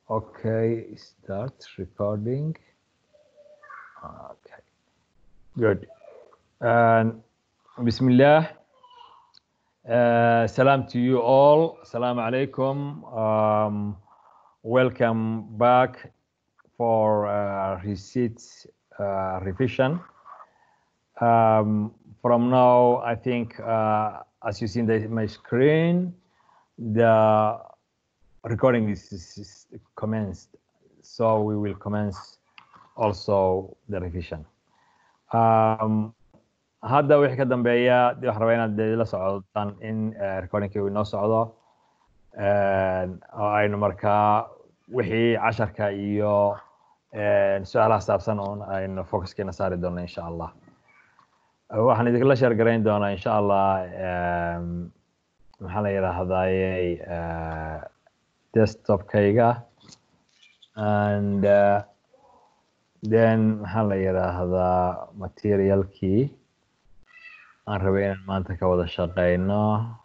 Okay, start recording. Okay, good. And Bismillah. Uh, salam to you all. Salam alaikum. Um, welcome back for uh, receipt uh, revision. Um, from now, I think, uh, as you see in the, my screen, the recording is, is, is commenced. So we will commence also the revision. Um, hadda wixii ka dambeeya dee waxaan rabaa inaad dee la socdaan in uh, recordingkii uu inoo socdo oo aynu markaa wixii casharka iyo su-aalaha saabsan un aynu focuskeena saari doono insha allah waxaan idinkala sheer garayn doonaa insha allah maxaa la yidhaahdaayey desktopkayga and uh, then maxaa la yidhaahdaa materialkii aan rabay inaan maanta ka wada shaqeyno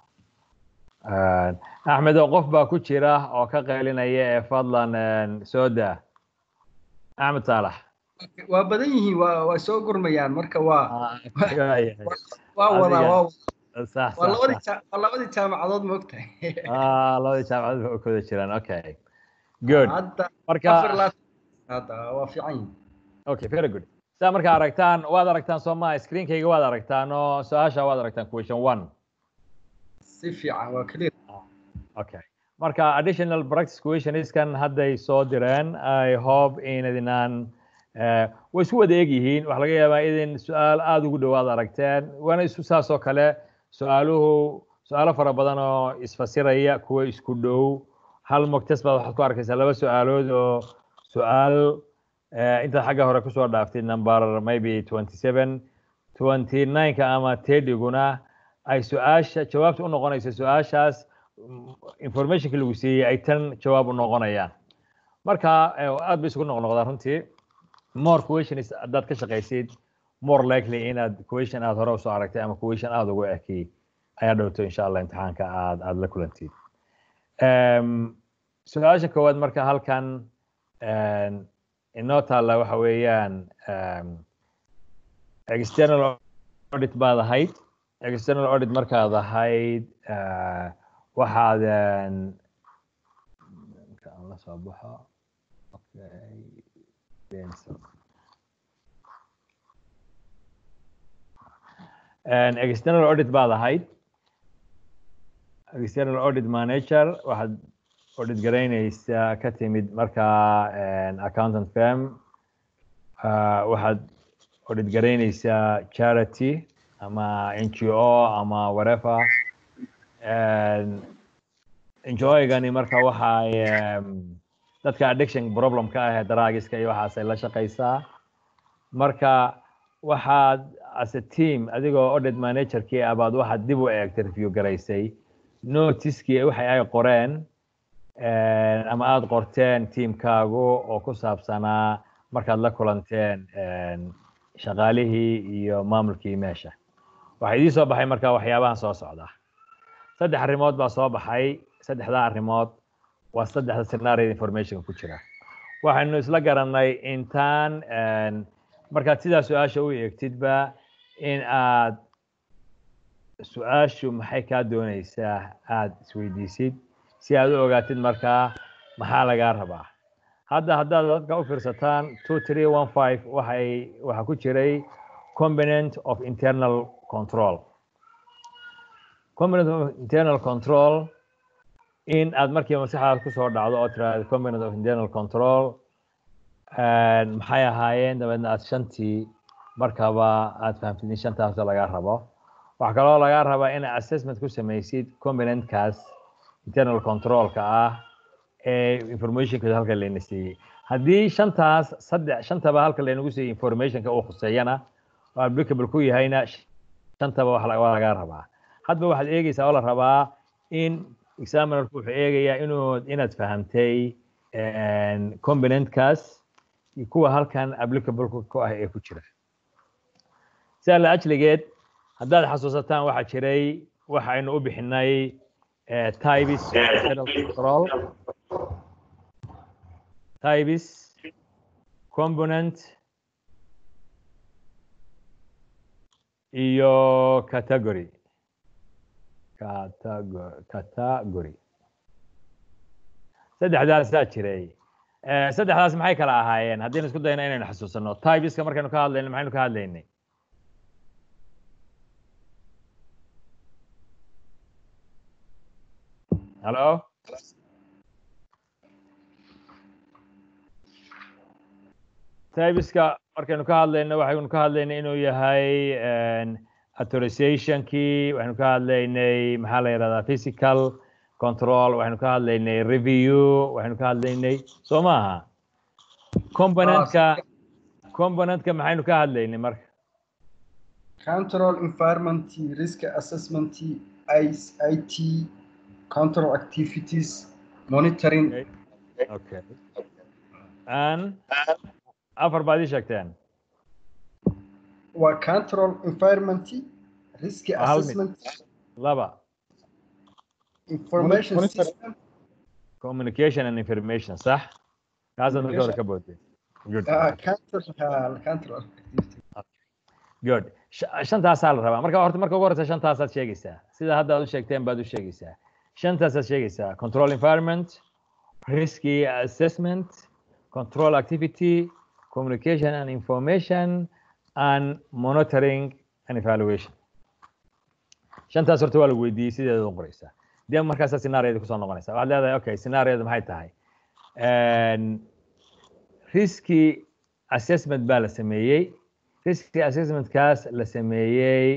axmed oo qof baa ku jira oo ka qaylinaya ee fadlan soo daa axmed saalax waa badan yihiin waa waa soo gurmayaan marka waa waa wadaa waa waa labadii jaa- waa labadii jaamacadood ma ogtahay labadii jaamacadood ba ku wada jiraan okay good hadda marka afar laatan hadda waa fiican yihiin okay very good saa marka aragtaan waad aragtaan soo maa screenkayga waad aragtaan oo su-aasha waad aragtaan question one si fiican waa clear okay marka additional practice questionskan hadday soo direen i hope inadinaan eh, way isku wada eg yihiin waxaa laga yaabaa idin su-aal aada ugu dhowaad aragteen waana isu saas oo kale su-aaluhu su-aalo fara badan oo isfasiraya kuwa isku dhow hal moctes baad waxaad ku arkaysaa laba su-aalood oo su-aal eh, intaad xagga hore kusoo dhaaftid number maybe twenty seven twenty nineka ama tediguna ay su-aasha jawaabta u noqonaysa su-aashaas mm, informationka lagu siiyey ay tan jawaab u noqonayaan marka eh, aad bay isugu noqnoqdaan runtii more questions haddaad ka shaqaysid more likely inaad question aad hore usoo aragtay ama question aad ugu eki ayaa dhowto insha allah imtixaanka aad aad la kulantid Em, su-aasha koowaad marka halkan em, inoo taalla waxa weeyaan em, external audit baad ahayd external audit markaad ahayd eh, waxaad em, marka aan la soo baxo okay pencil. And external audit baad ahayd external audit manager waxaad audit garaynaysaa ka timid markaa en, accountant firm uh, waxaad audit garaynaysaa charity ama ngo ama whatever And ngo-gani marka waxay em, dadka addiction problem ka ah ee daraagiska iyo waxaasay la shaqaysaa marka waxaad as a team adigoo audit managerkii ah baad waxaad dib u eegtay review garaysay noticekii waxay ay qoreen eh, ama aada qorteen tiimkaagu oo ku saabsanaa markaad la kulanteen en, shaqaalihii iyo maamulkii meesha waxaa idii soo baxay marka waxyaabahan soo socda saddex arrimood baa soo baxay saddexdaa arrimood waa saddexda scenario information ku jira waxaynu isla garanay intaan en, markaad sidaa su-aasha u eegtidba in aad su-aashu maxay kaa doonaysaa aad isweydiisid si aad u ogaatid markaa maxaa lagaa rabaa hadda haddaad dadka u fiirsataan two three one five waxay waxaa ku jiray component of internal control component of internal control in aad markiiba maskaxdaad kusoo dhacdo oo tiraahdo component of internal control en, maxay ahaayeen dabeedna aad shantii markaba aad fahamtid in shantaas lagaa rabo waxaa kaloo lagaa rabaa in assessment ku samaysid componentkaas internal controlka ah ee informationka halka layna siiyey haddii shantaas saddex shantaba halka laynagu siiyey informationka uu khuseeyana oo applicable ku yahayna shantaba wax la- waa lagaa rabaa hadba waxaad eegeysaa oo la rabaa in examinerku wuxuu eegayaa inuu inaad fahamtay en, componentkaas iyo kuwa halkan applicable ku ku ah ee ku jira sidaa la ajligeed haddaad xasuusataan waxaa jiray waxaynu u bixinay eh, types of internal control types component iyo category category category saddexdaasaa jiray saddexdaas maxay kala ahaayeen haddaynu isku dayno inaynu xasuusano typeska markaynu ka hadlayno maxaynu ka hadlaynay hallo typeska markaynu ka hadlayno waxaynu ka hadlaynay inuu yahay authorizationkii waxaynu ka hadlaynay maxaa la yidhahdaa physical control waxaynu ka hadlaynay review waxaynu ka hadlaynay soo maaha componentka componentka maxaynu ka hadlaynay marka control environment risk assessment it control activities monitoring okay and afar baad ii sheegteen waa control environment risk assessment laba information system communication and information صح kaasaad marka hore ka boodeen good control good shantaasaa la rabaa marka horta marka ugu horeysa shantaasaad sheegaysaa sida hadda aad u sheegteen baad u sheegaysaa shantaasaad sheegaysaa control environment risky assessment control activity communication and information and monitoring and evaluation shantaas horta waa lagu weydiiyey sideeda u qoraysaa dee markaasaa scenaariyada kusoo noqonaysa waxaad leedahay okay scenaariyada maxay tahay risky assessment baa la sameeyey risky assessmentkaas la sameeyey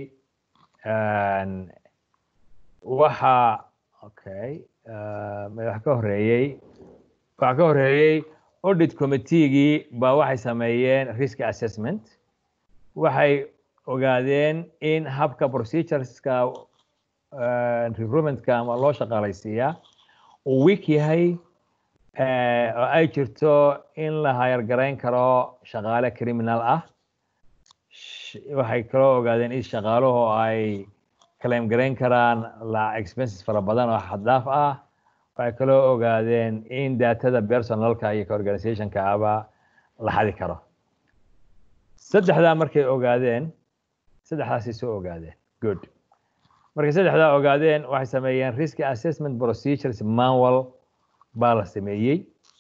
waxa okay wax ka horeeyey waxa ka horeeyey audit committeegii baa waxay sameeyeen risk assessment waxay ogaadeen in habka procedureska recruitmentka ama loo shaqaalaysiiyaa uu weak yahay oo ay jirto in la hayargarayn karo shaqaale criminal ah waxay kaloo ogaadeen in shaqaaluhu ay claim garayn karaan la expenses fara badan oo xaddaaf ah waxay kaloo ogaadeen in datada personalka iyo organizationka aba la xadi karo saddexdaa markay ogaadeen saddexdaasay soo ogaadeen good markay saddexdaa ogaadeen waxay sameeyeen risk assessment procedures manual baa la sameeyey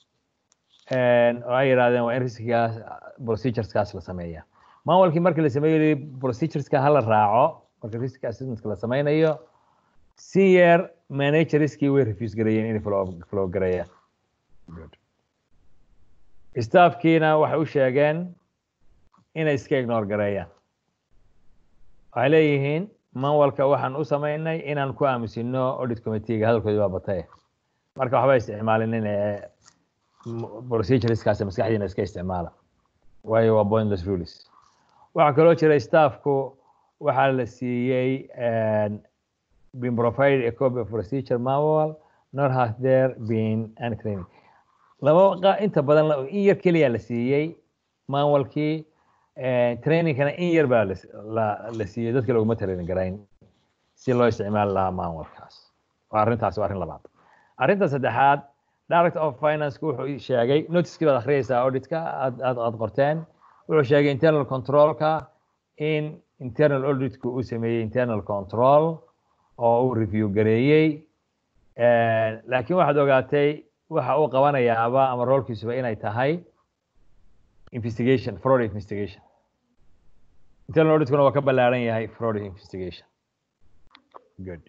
oo ay yidhahdeen waa in riskigaas procedureskaas la sameeya manualkii markii la sameeyey procedureska hala raaco marka risk assessmentka la sameynayo senior managerskii way refuse gareeyeen inay flow gareeyaan good staffkiina waxay u sheegeen inay iska ignore gareeyaan waxay leeyihiin manualka waxaan u sameynay inaan ku aamusino audit committeega hadalkoodi waa batay marka waxba isticmaalinin ee procedureskaasi maskaxdiina iska isticmaala waayo waa pointless rules waxaa kaloo jira staffku waxaa la siiyey been provided a copy of procedure manual nor has there been any training laba inta badan in yar keliya la siiyey manualkii trainingkana in yar baa la siiyey dadka laguma talin garayn si loo isticmaali lahaa manualkaas waa arrintaas waa arrin labaad arrinta saddexaad director of financeka wuxuu sheegay noticekii baad akhriyeysaa auditka aad aad aad qorteen wuxuu sheegay internal controlka in internal auditku uu sameeyey internal control oo uu review gareeyey laakiin waxaad ogaatay waxa uu qabanayaaba ama roolkiisuba inay tahay investigation fraud investigation internal auditkuna waa ka ballaaran yahay fraud investigation good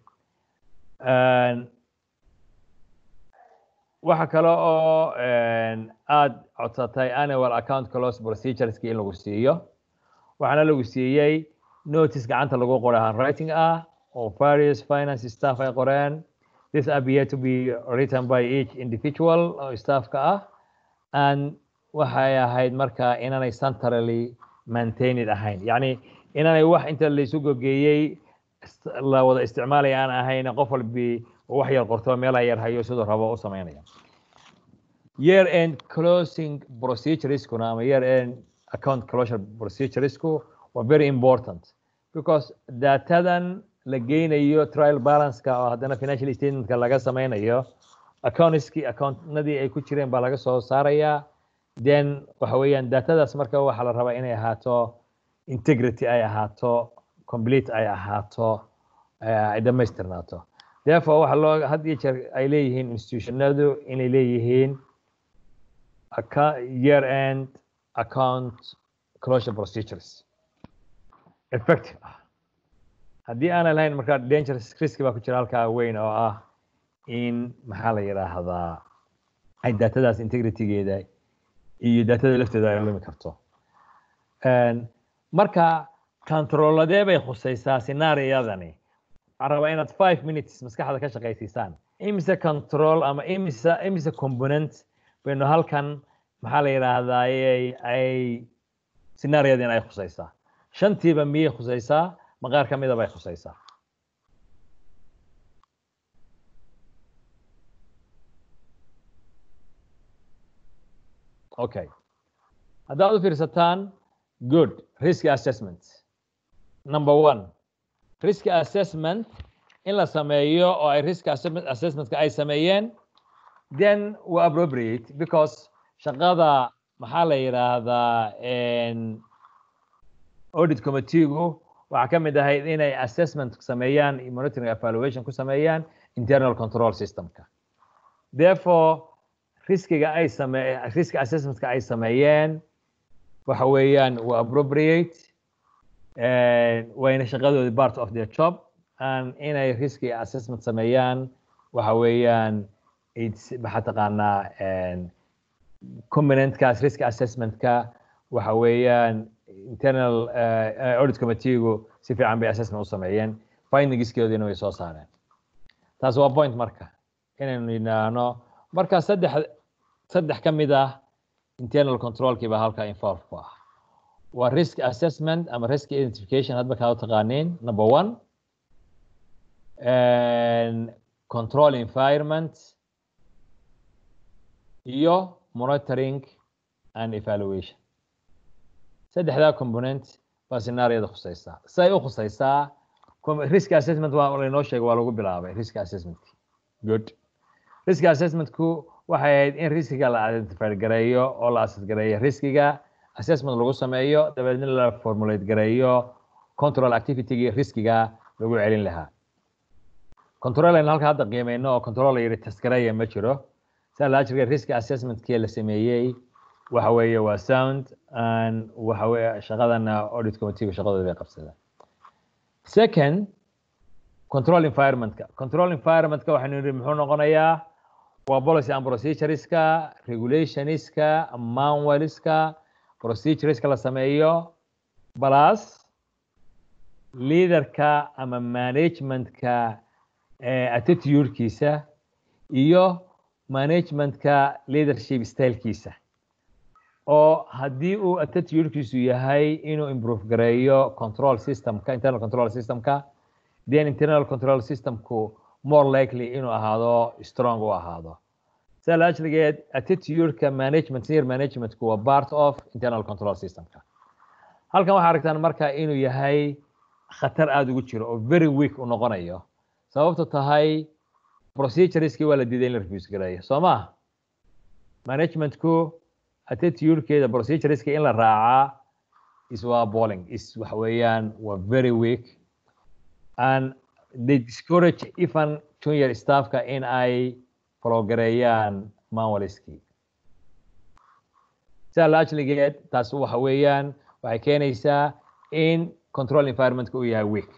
waxa kale oo aad codsatay annual account close procedureski in lagu siiyo waxaana lagu siiyey notice gacanta lagu qoray handwriting ah oo various finance staff ay qoreen this appear to be written by each individual oo staffka ah and waxay ahayd marka inaanay centrally maintained ahayn yacni inaanay wax inta laysu gogeeyey la wada isticmaalaya aan ahayn qof walbi wax yar qorto meelaha yar hayo siduu rabo u samaynaya year end closing procedureskuna ama year end account closure proceduresku waa very important because datadan la geynayo trial balanceka oo haddana financial statementka laga sameynayo accountkii accountnadii ay ku jireen baa laga soo saarayaa then waxa weeyaan datadaas marka waxaa la rabaa inay ahaato integrity ay ahaato complete ay ahaato ay dhammaystirnaato therefore waxa loo had iyo jeer ay leeyihiin institutionadu inay leeyihiin year end account closure procedures effective ah haddii aanay lahayn marka dangerous risk baa ku jira halkaa weyn oo ah in maxaa la yidhaahdaa ay datadaas integritygeeda iyo datada lafteeda ay lumi karto marka controladee bay khusaysaa scenaariyadani waxaan rabaa inaad five minutes maskaxda ka shaqaysiisaan imise control ama imise imise component baynu halkan maxaa la yidhaahdaa ay scenaariyadin ay khusaysaa shantiiba miyay khusaysaa ma qaar ka mida bay khusaysaa okay haddaad u fiirsataan good risk assessment number one risk assessment in la sameeyo oo ay risk assessmentka ay sameeyeen then waa appropriate because shaqada maxaa la yidhaahdaa audit committeegu waxaa ka mid ahayd inay assessment sameeyaan monitoring evaluation ku sameeyaan internal control systemka therefore riskiga ay same risk assessmentka ay sameeyeen waxa weeyaan waa appropriate wayna shaqadoodi part of their job and inay riski assessment sameeyaan waxa weeyaan maxaa taqaanaa componentkaas risk assessmentka waxa weeyaan internal uh, audit committeegu si fiican bay assessment u sameeyeen findingiskeodina way soo saareen taas waa point marka inaynu yidhaahno marka saddex saddex ka mid ah internal controlkii baa halka involve ku ah waa risk assessment ama risk identification hadba kaa u taqaaniin number one and control environment iyo monitoring and evaluation saddexdaa component baa scenaariyada khusaysaa say u khusaysaa risk assessment waa laynoo sheegay waa lagu bilaabay risk assessmentkii good risk assessmentku waxay ahayd in riskiga la identify gareeyo oo la assess gareeyo riskiga assessment lagu sameeyo dabeedna la formulate gareeyo control activitygii riskiga lagu celin lahaa control aynu halka hadda qiimeyno oo control la yidhi taskareeya ma jiro saa laa jirka risk assessmentkii la sameeyey waxa weeye waa sound and waxa weeye shaqadana audit committeegu shaqadooda bay qabsadeen second control environmentka control environmentka waxaynu yidhi muxuu noqonayaa waa policy and procedureska regulationska manualska procedureska la sameeyo plus leaderka ama managementka attitudekiisa iyo managementka leadership stylekiisa oo haddii uu attitudekiisu yahay inuu improve gareeyo control systemka internal control systemka then internal control systemku more likely inuu ahaado strong u ahaado sida la ajligeed attitudeka management senior managementku waa part of internal control systemka halkan waxaa aragtaan marka inuu yahay khatar aada ugu jiro oo very weak u noqonayo sababto tahay procedureskii waa la diiday in la refuse gareeyo soo maha managementku attitudekeeda procedureska in la raacaa is waa balling is waxa weeyaan waa very weak and they discourage even junior staffka in ay fologareeyaan manualskii sidaa la ajligeed taas waxa weeyaan waxay keenaysaa in control environmentka uu yahay weak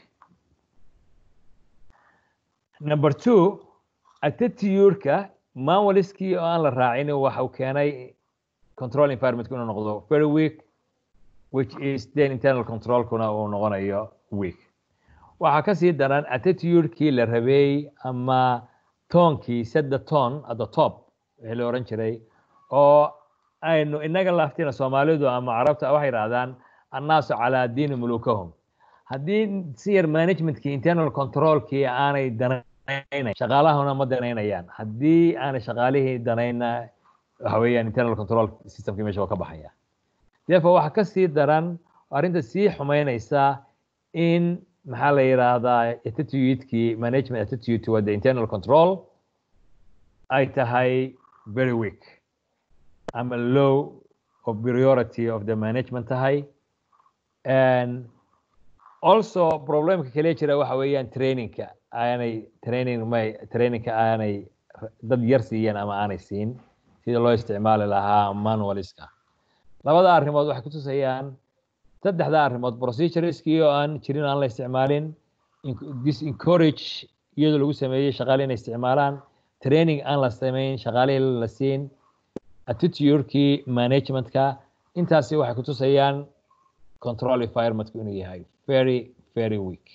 number two attitudeka manualskii oo aan la raacin waxa uu keenay control environmentka inuu noqdo very weak which is then internal controlkuna uu noqonayo weak waxaa kasii daran attitudekii la rabay ama toonkii set the tone at the top wixii la oran jiray oo aynu inaga laftina soomaalidu ama carabta waxay yidhahdaan annaasu calaa diini mulukahum haddii senior managementkii internal controlkii aanay danaynayn shaqaalahuna ma danaynayaan haddii aanay shaqaalihii danayna waxa weeyaan internal control systemkii meesha waa ka baxaya therefore waxaa kasii daran arrinta sii xumeynaysa in maxaa la yidhaahdaa attitudekii management attitude toward the internal control ay tahay very weak ama low of priority of the management tahay and also problemka kale jira waxa weeyaan trainingka aanay training may trainingka aanay dad yar siiyeen ama aanay siin sida loo isticmaali lahaa manualiska labada arrimood waxay kutusayaan saddexda arrimood procedureskii oo aan jirin aan la isticmaalin disencourage iyadoo lagu sameeyey shaqaale inay isticmaalaan training aan la samayn shaqaalihii la siin attitudekii managementka intaasi waxay kutusayaan control environmentku inuu yahay very very weak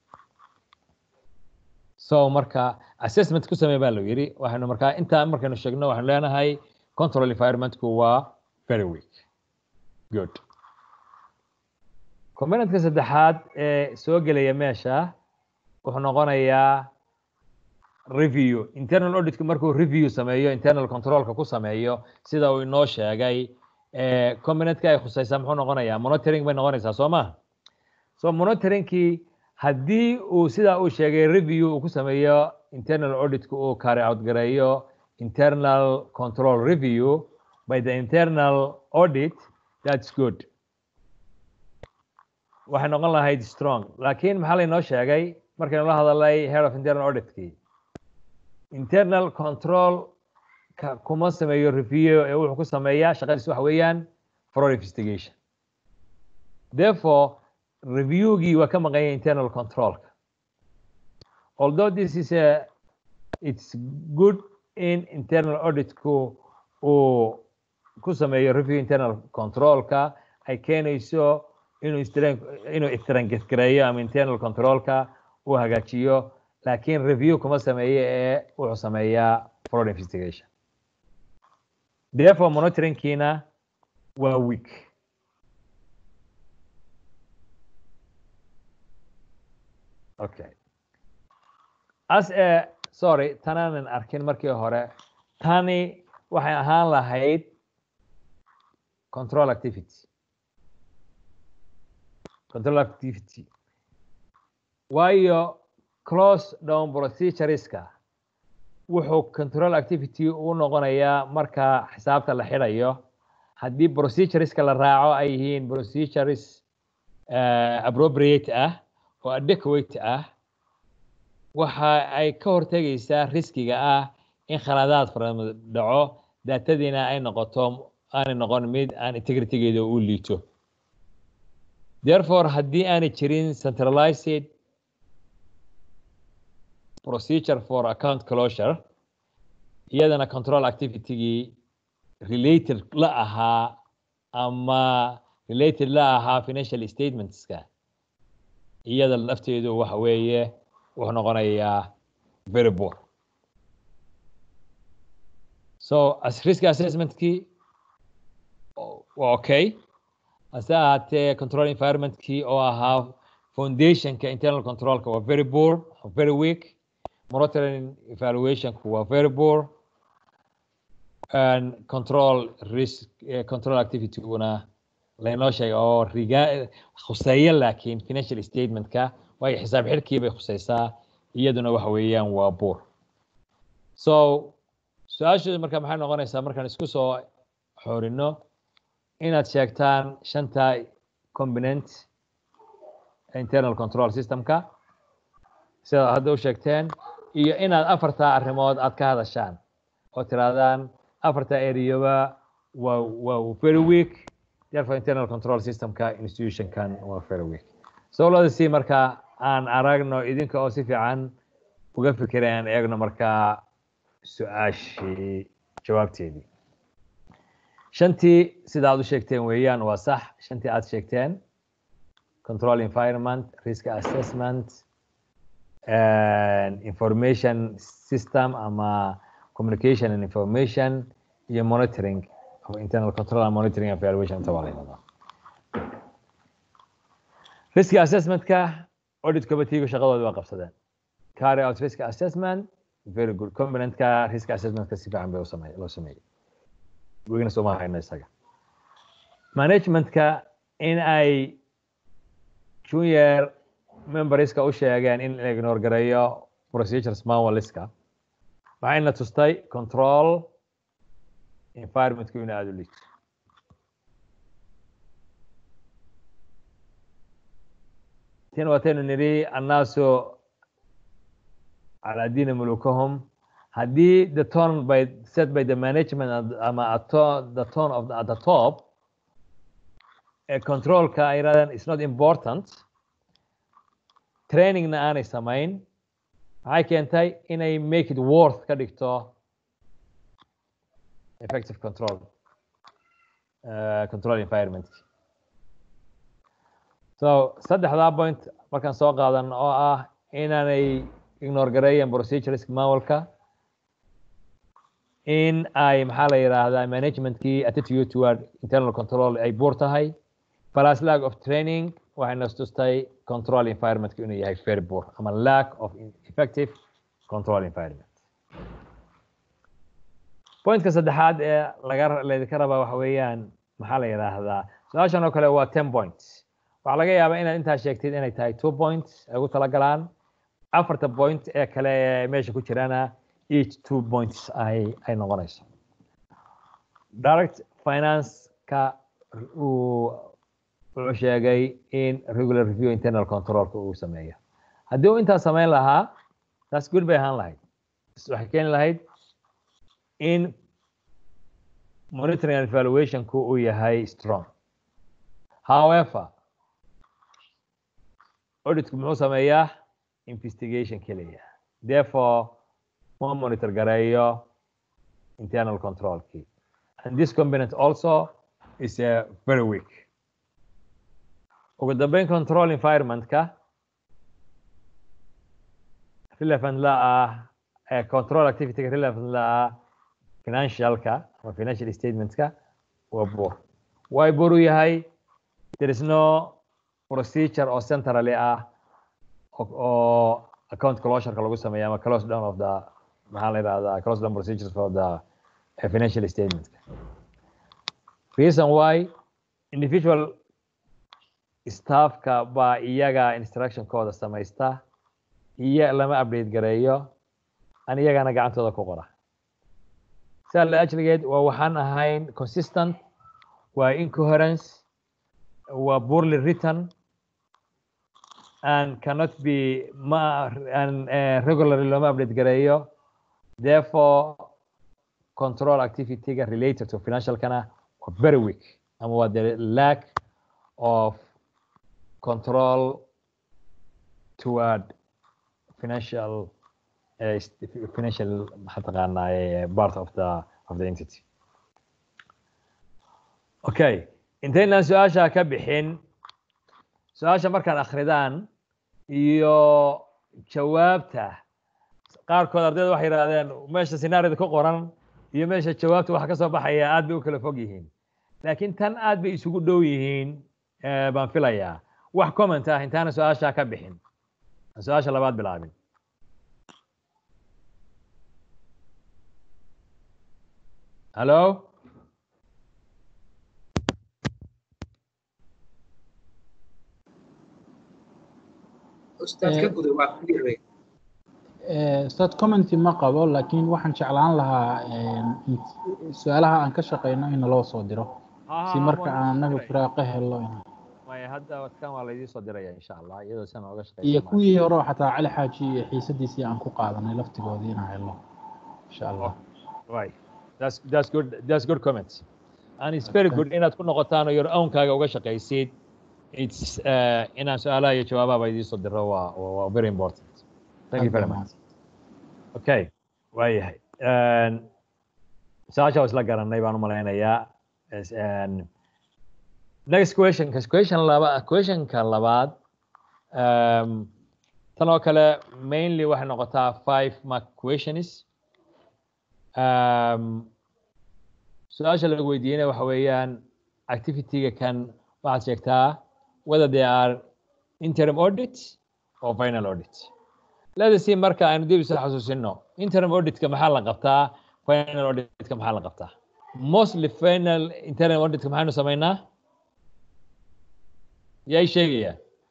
so marka assessment ku samey baa loo yidhi waxaynu markaa intaa markaynu sheegno waxaynu leenahay control environmentku waa very weak good componentka saddexaad ee soo gelaya meesha wuxuu noqonayaa review internal auditku markuu review sameeyo internal controlka ku sameeyo sida uu inoo sheegay componentka ay khusaysaa muxuu noqonayaa monitoring bay noqonaysaa soo ma so monitoringkii haddii uu sidaa uu sheegay review uu ku sameeyo internal auditku uu carry out gareeyo internal control review by the internal audit that's good waxay noqon lahayd strong laakiin maxaa laynoo sheegay markaynu la hadalay head of internal auditkii internal control kuma sameeyo review ee wuxuu ku sameeyaa shaqadiis waxa weeyaan fraud investigation therefore reviewgii waa ka maqanya internal controlka although this is a it's good in internal auditku uu ku sameeyo review internal controlka ay keenayso inuu inuu istrangetgareeyo ama internal controlka uu hagaajiyo laakiin review kuma sameeyo ee wuxuu sameeyaa fraud investigation therefore monitoringkiina waa weak okay as a sorry tanaanan arkin markii hore tani waxay ahaan lahayd control activity control activity waayo close down procedureska wuxuu control activity u noqonayaa marka xisaabta la xidhayo haddii procedureska la raaco ay yihiin procedures appropriate ah oo adequate ah waxa ay ka hortegaysaa riskiga ah in khaladaad fara dhaco daatadiina ay noqoto aanay noqon mid aan integritygeeda u liito therefore haddii aanay jirin centralized procedure for account closure iyadana control activitygii related la ahaa ama related la ahaa financial statementska iyada lafteedu waxa weeye wuxuu noqonayaa very poor so as risk assessmentkii waa okay hase ahaatee control environmentkii oo ahaa foundationka internal controlka waa very poor very weak monitoring evaluationku waa very poor and control risk uh, control activityguna laynoo sheega oo riga khuseeya laakiin financial statementka waayo xisaab xidhkii bay khuseysaa iyaduna waxa weeyaan waa buur so su-aashooda marka maxay noqonaysaa markaan isku soo xoorino inaad sheegtaan shanta component internal control systemka sidaad hadda u sheegteen iyo inaad afartaa arrimood aad ka hadashaan oo tirahdaan afarta areaba waa waa very weak therefore internal control systemka institutionkan waa very weak sowlada si marka aan aragno idinka oo si fiican uga fikiray aan eegno markaa su-aashii jawaabteedii shantii sida aad u sheegteen weeyaan waa sax shantii aad sheegteen control environment risk assessment and information system ama communication and information iyo monitoring of internal control and monitoring and evaluation inta waa la yidhahdaa risk assessmentka audit committeega shaqadooda waa qabsadeen carry out risk assessment very good componentka risk assessmentka si fiican bay usame loo sameeyey wegna sooma hayno isaga managementka in ay junior memberska u sheegeen in la ignore gareeyo procedures manualiska waxayna tustay control environmentku in aada u liito tin wataynu nidhi annaasu calaa diini mulukahum haddii the tone by set by the management ama the tone of the, at the top ee controlka ay yidhahdeen is not important trainingna aanay samayn maxay keentay inay make it worth ka dhigto effective control uh, control environment so saddexdaa point markaan soo qaadan oo ah inaanay ignore gareeyeen procedureska manualka in ay maxaa la yidhaahdaa managementkii attitude toward internal control ay buur tahay plus lack of training waxay nastustay control environmentka inuu yahay very poor ama lack of effective control environment pointka saddexaad ee laga laydinka rabaa waxa weeyaan maxaa la yidhaahdaa su-aashan oo kale waa ten points waxaa laga yaabaa inaad intaa sheegtid inay tahay two points ay ugu talagalaan afarta point ee kale ee meesha ku jirana each two points ay ay noqonayso direct finance-ka uu wuxuu sheegay in regular review internal controlka uu sameeyo haddii uu intaa samayn lahaa taas good bay ahaan lahayd waxay keeni lahayd in monitoring and evaluationku uu yahay strong however auditku muxuu sameeyaa investigation keliya therefore ma monitor gareeyo internal controlkii and this component also is uh, very weak ugu dambeyn control environmentka relevant la ah uh, control activityga relevant la ah financialka ama financial statementka waa buur way buur u yahay there is no procedure oo centrally ah oo account closureka lagu sameeya ama close down of the maxaa la yidhahdaa close down procedures for the uh, financial statement reason why individual staffka baa iyaga instructionkooda samaysta iyo lama update gareeyo an iyagana gacantooda ku qora sidaa la ajligeed waa waxaan ahayn consistent waa incoherence waa poorly written and cannot be ma and uh, regularly looma update gareeyo therefore control activity-ga related to financialkana waa very weak ama waa the lack of control toward financial uh, financial maxaa taqaanaa part of the of the entity okay intaynaan su-aasha ka bixin su-aasha markaan akridaan iyo jawaabta qaarkood ardayda waxay yidhahdeen meesha sinaarida ku qoran iyo meesha jawaabta waxa ka soo baxaya aad bay u kala fog yihiin laakiin tan aad bay isugu dhow yihiin baan filayaa wax comment ah intaana su-aasha ka bixin aan su-aasha labaad bilaabin hallo ustaad commenty ma qabo laakiin waxaan jeclaan lahaa su-aalaha aan ka shaqeyno in naloo soo diro si marka aan anaga firaaqo helo hadda kan waa laydii soo diraya insha allah iyadoo san oga shaqeysa iyo kuwii hore xataa cali xaaji iyo xiisadiisii aan ku qaadanay laftigoodii inaan helo insha allah right that's that's good that's good comments and it's very good inaad ku noqotaan oo your ownkaaga uga shaqaysid it's uh, inaan su-aalaha iyo jawaabaha idii soo diro waa waa very important thank you very much okay waayahay su-aasha waa isla garanay baan u malaynayaa next question question laba questionka labaad um, tan oo kale mainly waxay noqotaa five mark questions um, su-aasha lagu weydiinaya waxa weeyaan activity-ga kan waxaad sheegtaa whether they are interim audit or final audit let's see marka aynu dib isu xasuusino interim auditka maxaa la qabtaa final auditka maxaa la qabtaa mostly final interim auditka maxaynu samaynaa yay sheegaya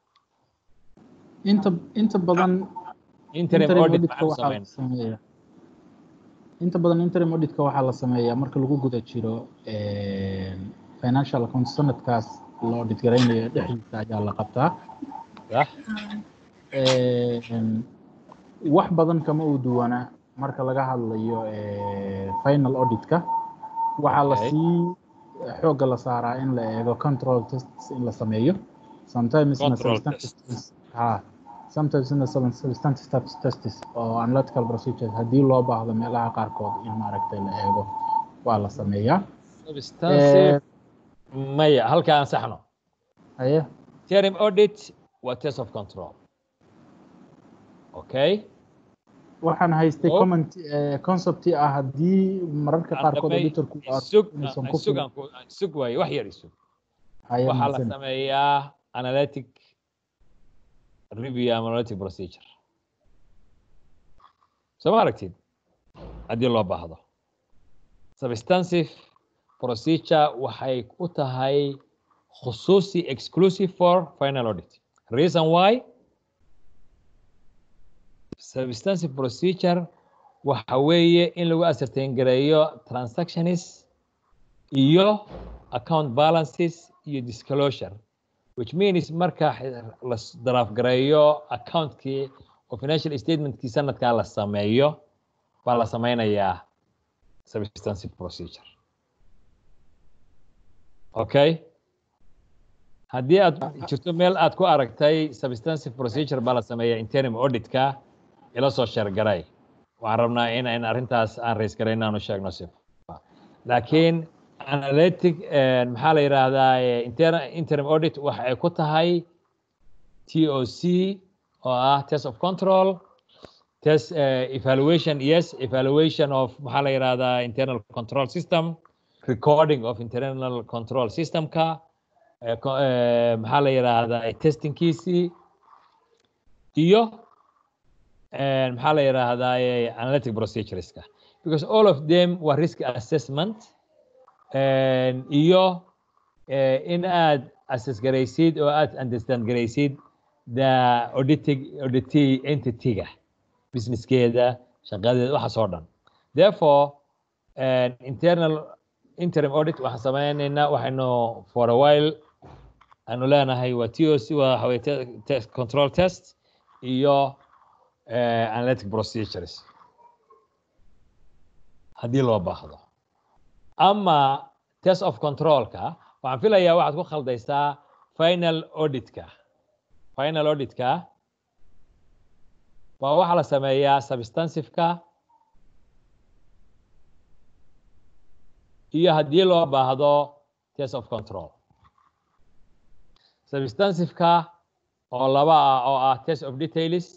inta inta badan interim audit maxaynu waxaa la samaynaa sameeyaa inta badan interim auditka waxaa la sameeyaa marka lagu guda jiro financial account sanadkaas la audit garaynayo dhexdiisa ayaa la qabtaa wax badan kama uu duwana marka laga hadlayo final auditka waxaa la sii xoogga la saaraa in la eego control tests in la sameeyo sometimesna ha sometimesna substantive tests oo analytical procedures haddii loo baahdo meelaha qaarkood in maaragtay la eego waa la sameeyaa maya halka aan saxno aye interim audit waa test of control okay waxaan haystay comment concept ah haddii mararka qaarkood auditorku sug waaye wax yar isug waxaa la sameeyaa analytic review ama analytic procedure soo ma aragtid haddii loo baahdo substantive procedure waxay u tahay khusuusi exclusive for final audit reason why substantive procedure waxa weeye in lagu ascertain gareeyo transactions iyo account balances iyo disclosure which means marka la daraaf gareeyo accountkii oo financial statementkii sanadkaa la sameeyo baa la sameynayaa substantive procedure okay haddii aad jirto meel aad ku aragtay substantive procedure baa la sameeyaa interim auditka ila soo sheergaray waxaan rabnaa in in arrintaas aan rays garay inaanu sheegno si laakiin analytic maxaa la yidhaahdaa interim audit waxa ay ku tahay t o c oo ah test of control test evaluation yes evaluation of maxaa la yidhaahdaa internal control system recording of internal control systemka maxaa la yidhaahdaa testingkiisii iyo maxaa la yidhaahdaa analytic procedureska because all of them were risk assessment iyo in aad assess garaysid oo aad understand garaysid the auditing auditee entityga businesskeeda shaqadeeda waxaas oo dhan therefore internal interim audit waxaan sameynaynaa waxaynu for a while aanu leenahay waa t o c waa waxaweye test control test iyo analytic procedures haddii loo baahdo ama test of controlka waxaan filayaa waxaad ku khaldaysaa final auditka final auditka waa waxaa la sameeyaa substanciveka iyo haddii loo baahdo test of control substanciveka oo laba ah oo ah test of details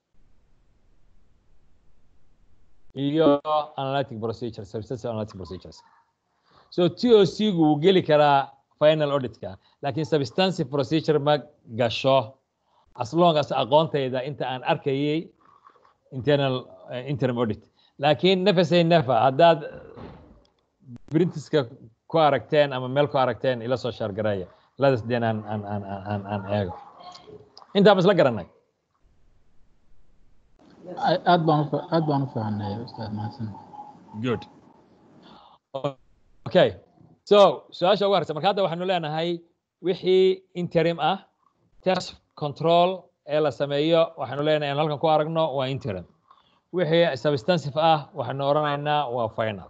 iyo analytic procedure substantive analytic procedures so t o c gu wuu geli karaa final auditka laakiin substantive procedure ma gasho as long as aqoontayda inta aan arkayay internal uh, interim audit laakiin nefasay nefa haddaad brintiska ku aragteen ama meel ku aragteen ila soo shaargareeya ladas deen aan aan aan aan aan eego intaa ma isla garanay aad baan aad baan u fahanay ustaad mahadsan good okay so su-aasha ugu harsa marka hadda waxaanu leenahay wixii interim ah test control ee la sameeyo waxaanu leenahay aan halkan ku aragno waa interim wixii substantive ah waxaanu odhanaynaa waa final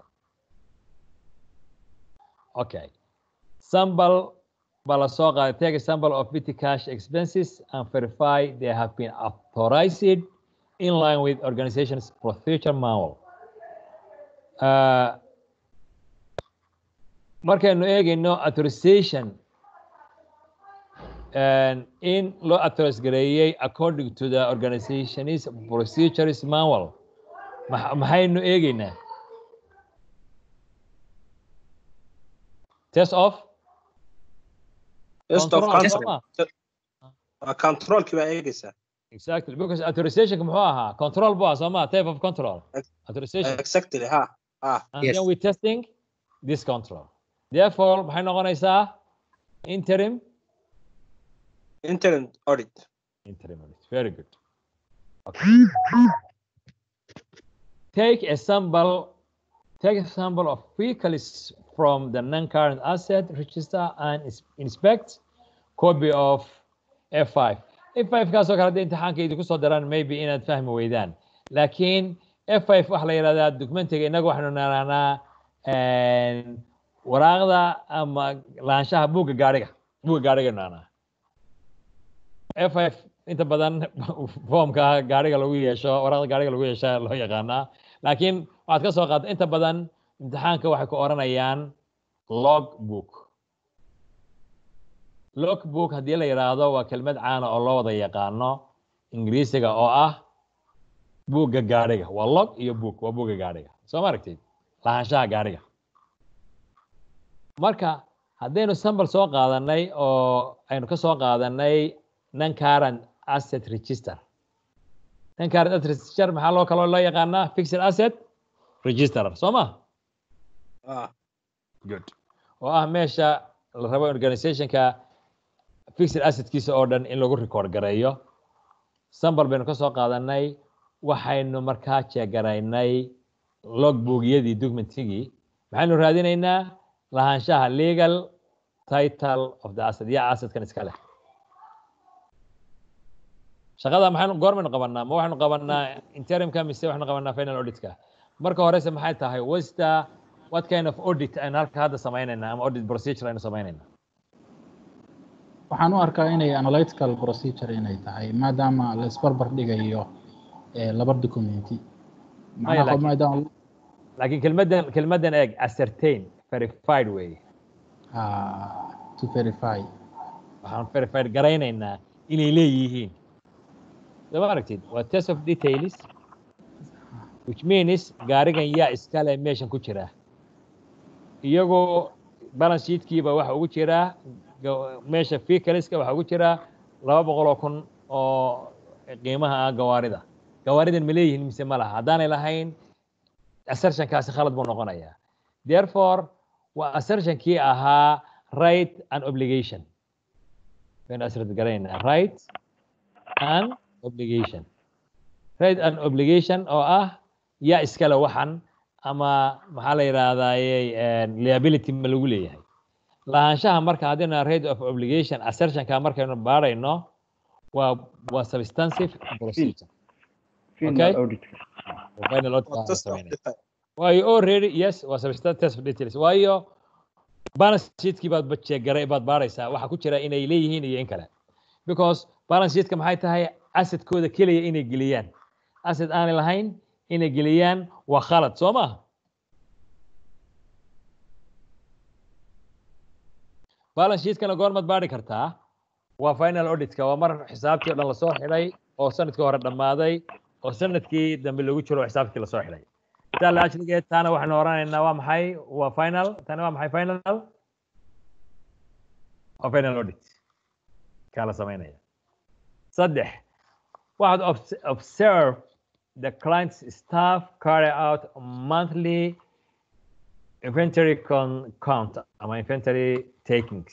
okay sample baa la soo qaaday take a sample of petty cash expenses and verify they have been authorized in line with organization's procedure manual. Uh, markaynu eegayno authorization in loo authorize gareeyey according to the organization's procedures manual maxaynu eegaynaa test of test of control controlkii baa eegaysaa Exactly, because authorization muxuu ahaa control buu ahaa sooma type of control authorization exactly ha ah and yes. then we testing this control therefore maxay noqonaysaa interim interim audit interim audit very good okay. take a sample take a sample of vehicles from the non-current asset register and inspect copy of F5 f five kaasoo kale haddii imtixaanka idinku soo daraan maybe inaad fahmi weydaan laakiin f five waxaa la yidhahdaa documentiga innaga waxaynu naraanaa waraaqda ama laanshaha buugga gaariga buugga gaariga naanaa f five inta badan foomka gaariga lagu yeesho waraaqda gaariga lagu yeesha loo yaqaanaa laakiin waxaad ka soo qaadda inta badan imtixaanka waxay ku oranayaan log book log book haddii la yidhaahdo waa kelmad caana oo loo wada yaqaano ingiriisiga oo ah buugga gaariga waa log iyo book waa buugga gaariga soo ma aragtid lahaanshaha gaariga marka haddaynu sambal soo qaadanay oo aynu ka soo qaadanay non current asset register non current asset register maxaa loo kaloo loo yaqaanaa fixed asset register soo ma good oo ah meesha la rabo organizationka fixed assetkiisa oo dhan in lagu record gareeyo sambal baynu ka soo qaadanay waxaynu markaa jeegaraynay logboogyadii documentigii maxaynu raadinaynaa lahaanshaha legal title of the asset yaa assetkan iska leh shaqada maxaynu goormaynu qabanaa ma waxaynu qabanaa interimka mise waxaynu qabanaa final auditka marka horese maxay tahay wasta what kind of audit aynu halka hadda sameynaynaa ama audit procedure aynu sameynaynaa waxaan u arkaa inay analytical procedure inay tahay maadaama la isbarbar dhigayo laba documenti laakiin kelmadan kelmadan eeg ascertain verified way to verify waxaan verified garaynaynaa inay leeyihiin soo aragtid waa test of details which means gaarigan yaa iskale meeshan ku jira iyagoo balance sheetkiiba waxa ugu jiraa meesha fikaliska waxa ugu jira laba boqol oo kun oo qiimaha ah gawaarida gawaaridan ma leeyihiin mise ma laha haddaanay lahayn assertionkaasi khalad buu noqonayaa therefore waa assertionkii ahaa right and obligation baynu asrat garaynaa right and obligation right and obligation oo ah yaa iskale waxan ama maxaa la yidhahdaaye liability ma lagu leeyahay lahaanshaha marka haddina rate of obligation assertionka markaynu baarayno waa waa substantive procedure okay final audit waayo already yes waa substantive test of details waayo balance sheetkii baad jeegaray baad baaraysaa waxa ku jira inay leeyihiin iyo in kale because balance sheetka maxay tahay assetkooda keliya inay geliyaan asset aanay lahayn inay geliyaan waa khalad soo maaha balance sheetkana goormaad baari kartaa waa final auditka waa mar xisaabtii o dhan lasoo xidhay oo sanadkii hore dhammaaday oo sanadkii dambe lagu jiro oo xisaabtii lasoo xidhay sidaa la ajligeed taana waxaynu oranaynaa waa maxay waa final tani waa maxay final waa final audit kaa la samaynaya saddex waxaad observe the client's staff carry out monthly inventory con count ama inventory takings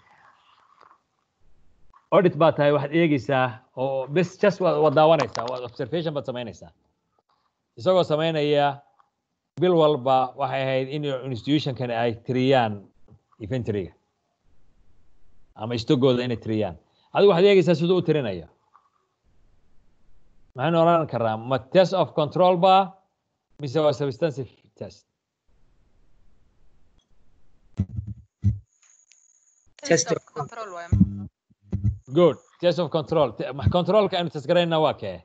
audit baa tahay waxaad eegeysaa oo bes just waad daawanaysaa waad observation baad samaynaysaa isagoo samaynaya bil walba waxay ahayd in institutionkan ay tiriyaan inventoryga ama istogooda inay tiriyaan adigu waxaad eegeysaa siduu u tirinayo maxaynu oran karaa ma test of control ba mise waa substantive test Test of control waaye. good test of control controlka aynu tasgarayna waa kee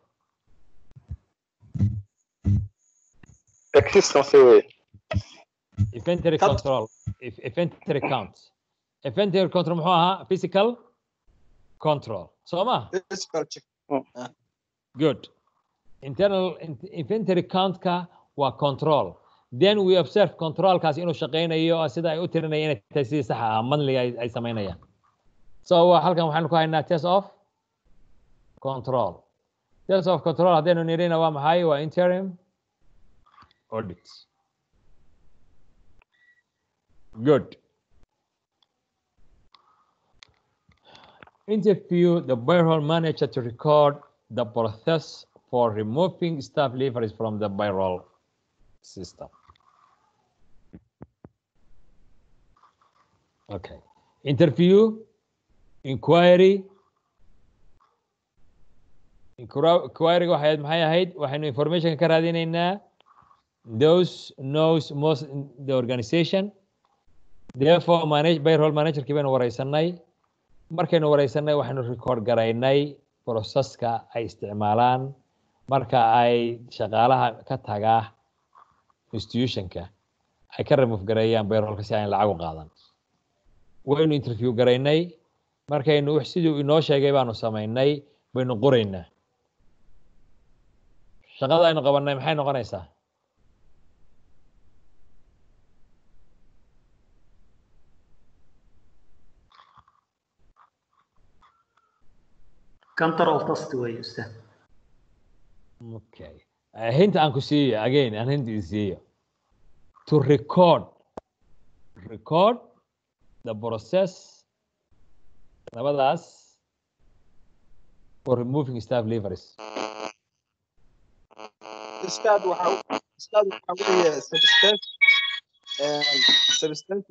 existence way inventory Count. control if inventory count inventory control muxuu ahaa physical control soo ma Physical check. good internal in- inventory count-ka waa control then we observe controlkaas inuu shaqaynayo oo sida ay u tirinaya inay tahay sidii saxa ah monthly ay, ay samaynayaan so waa halkan waxaanu ku haynaa test of control test of control haddaynu nirina waa maxay waa interim audit good interview the payroll manager to record the process for removing staff leavers from the payroll system. Okay. Interview, inquiry, queryga waxay maxay ahayd waxaynu information ka raadinaynaa those knows most the organization therefore manage payroll managerkii baynu wareysanay markaynu wareysanay waxaynu record garaynay processka ay isticmaalaan marka ay shaqaalaha ka tagaa institutionka ay ka remove gareeyaan payrollka si aan lacag u qaadan waynu interview garaynay markaynu siduu inoo sheegay baanu samaynay baynu qoraynaa shaqada aynu qabanay maxay noqonaysaa control test way ustaad okay hinta aan ku siiyo again aan hinta idin siiyo to record record the process labadaas for removing staff leavers Ustaad waxa ustaad waxa weeye substance substance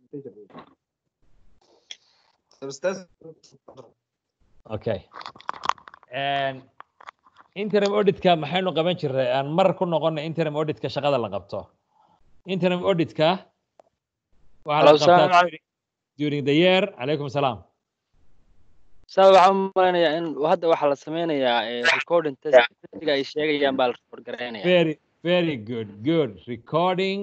substance okay and interim auditka maxaynu qaban jirnay aan mar ku noqonay interim auditka shaqada la qabto interim auditka waxaa la qabtaa during the year calaykum salaam saa waxaan u malaynayaa in hadda waxaa la sameynayaa recording testiga ay sheegayaan baa la record garaynaya very very good good recording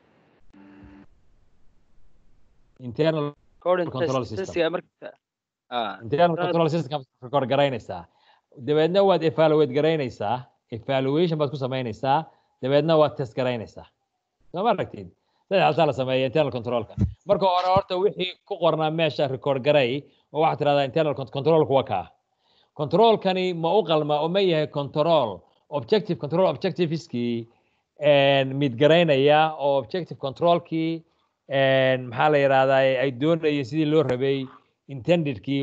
internal recording control test system. testiga marka ah internal control system record garaynaysaa dabeedna waad evaluate garaynaysaa evaluation baad ku samaynaysaa dabeedna waad test garaynaysaa soo ma aragtid saddex haltaa la sameeya internal controlka marka hore horta wixii ku qornaa meesha record garay oo waxaad tirahdaa internal con- controlku waa kaa controlkani ma u qalma oo ma yahay control objective control objectiveskii mid garaynaya oo objective controlkii maxaa la yidhahdaa ay doonayeen sidii loo rabay intendedkii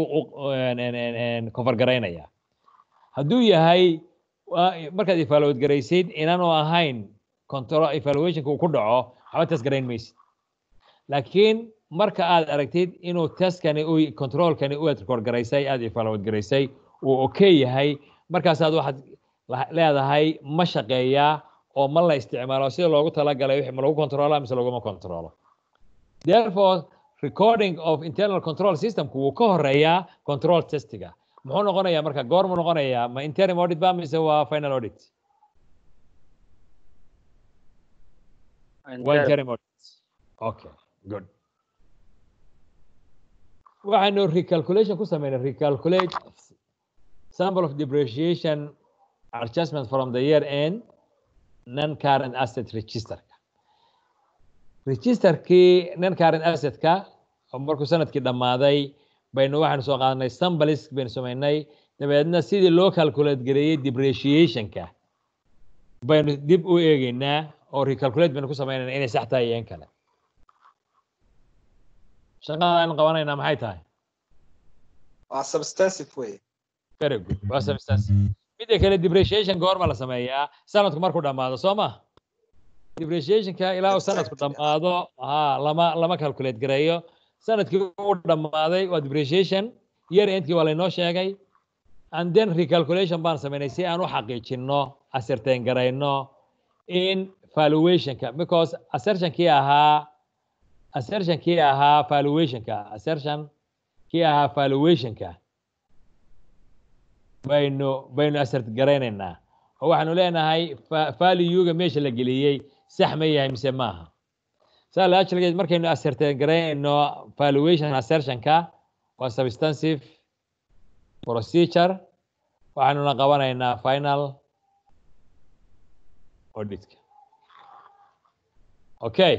cover garaynaya hadduu yahay waa- markaad evaluate garaysid inaanu ahayn control evaluationka uu ku dhaco waxba test garayn maysid laakiin marka aad aragtid inuu testkani u controlkani u aad record garaysay aad evaluate garaysay uu okay yahay markaasaad waxaad la- leedahay ma shaqeeyaa oo ma la isticmaalo sida loogu talagalay wixii ma lagu controla mise laguma controlo therefore recording of internal control systemku wuu ka horeeyaa control testiga muxuu noqonayaa marka goormuu noqonayaa ma interim audit ba mise waa final audit waa interim audit okay good waxaynu recalculation ku sameynay recalculate sample of depreciation adjustment from the year end non current asset registerka registerkii non current assetka oo markuu sanadkii dhammaaday baynu waxaanu soo qaadanay sambalis baynu samaynay dabeedna sidii loo calculate gareeyey depreciationka baynu dib u eegeynaa oo recalculate baynu ku samaynayna inay sax tahay iyo in kale shaqada aynu qabanaynaa maxay tahay waa substantive way very good waa substance midda kale depreciation goorma la sameeyaa sanadku markuu dhammaado soo ma depreciationka ilaa uu sanadku dhammaado ha lama lama calculate gareeyo sanadkii uu dhammaaday waa depreciation year endkii waa laynoo sheegay and then recalculation baan samaynay si aan u xaqiijino ascertain garayno in valuationka because assertionkii ahaa assertionkii ahaa valuationka assertion kii ahaa valuationka baynu baynu assert garaynaynaa oo waxaanu leenahay fa- value-ga meesha la geliyey sax ma yahay mise maaha saa la ajligeed markaynu assertain garaynayno valuation assertionka waa substantive procedure waxaanuna qabanaynaa final auditka okay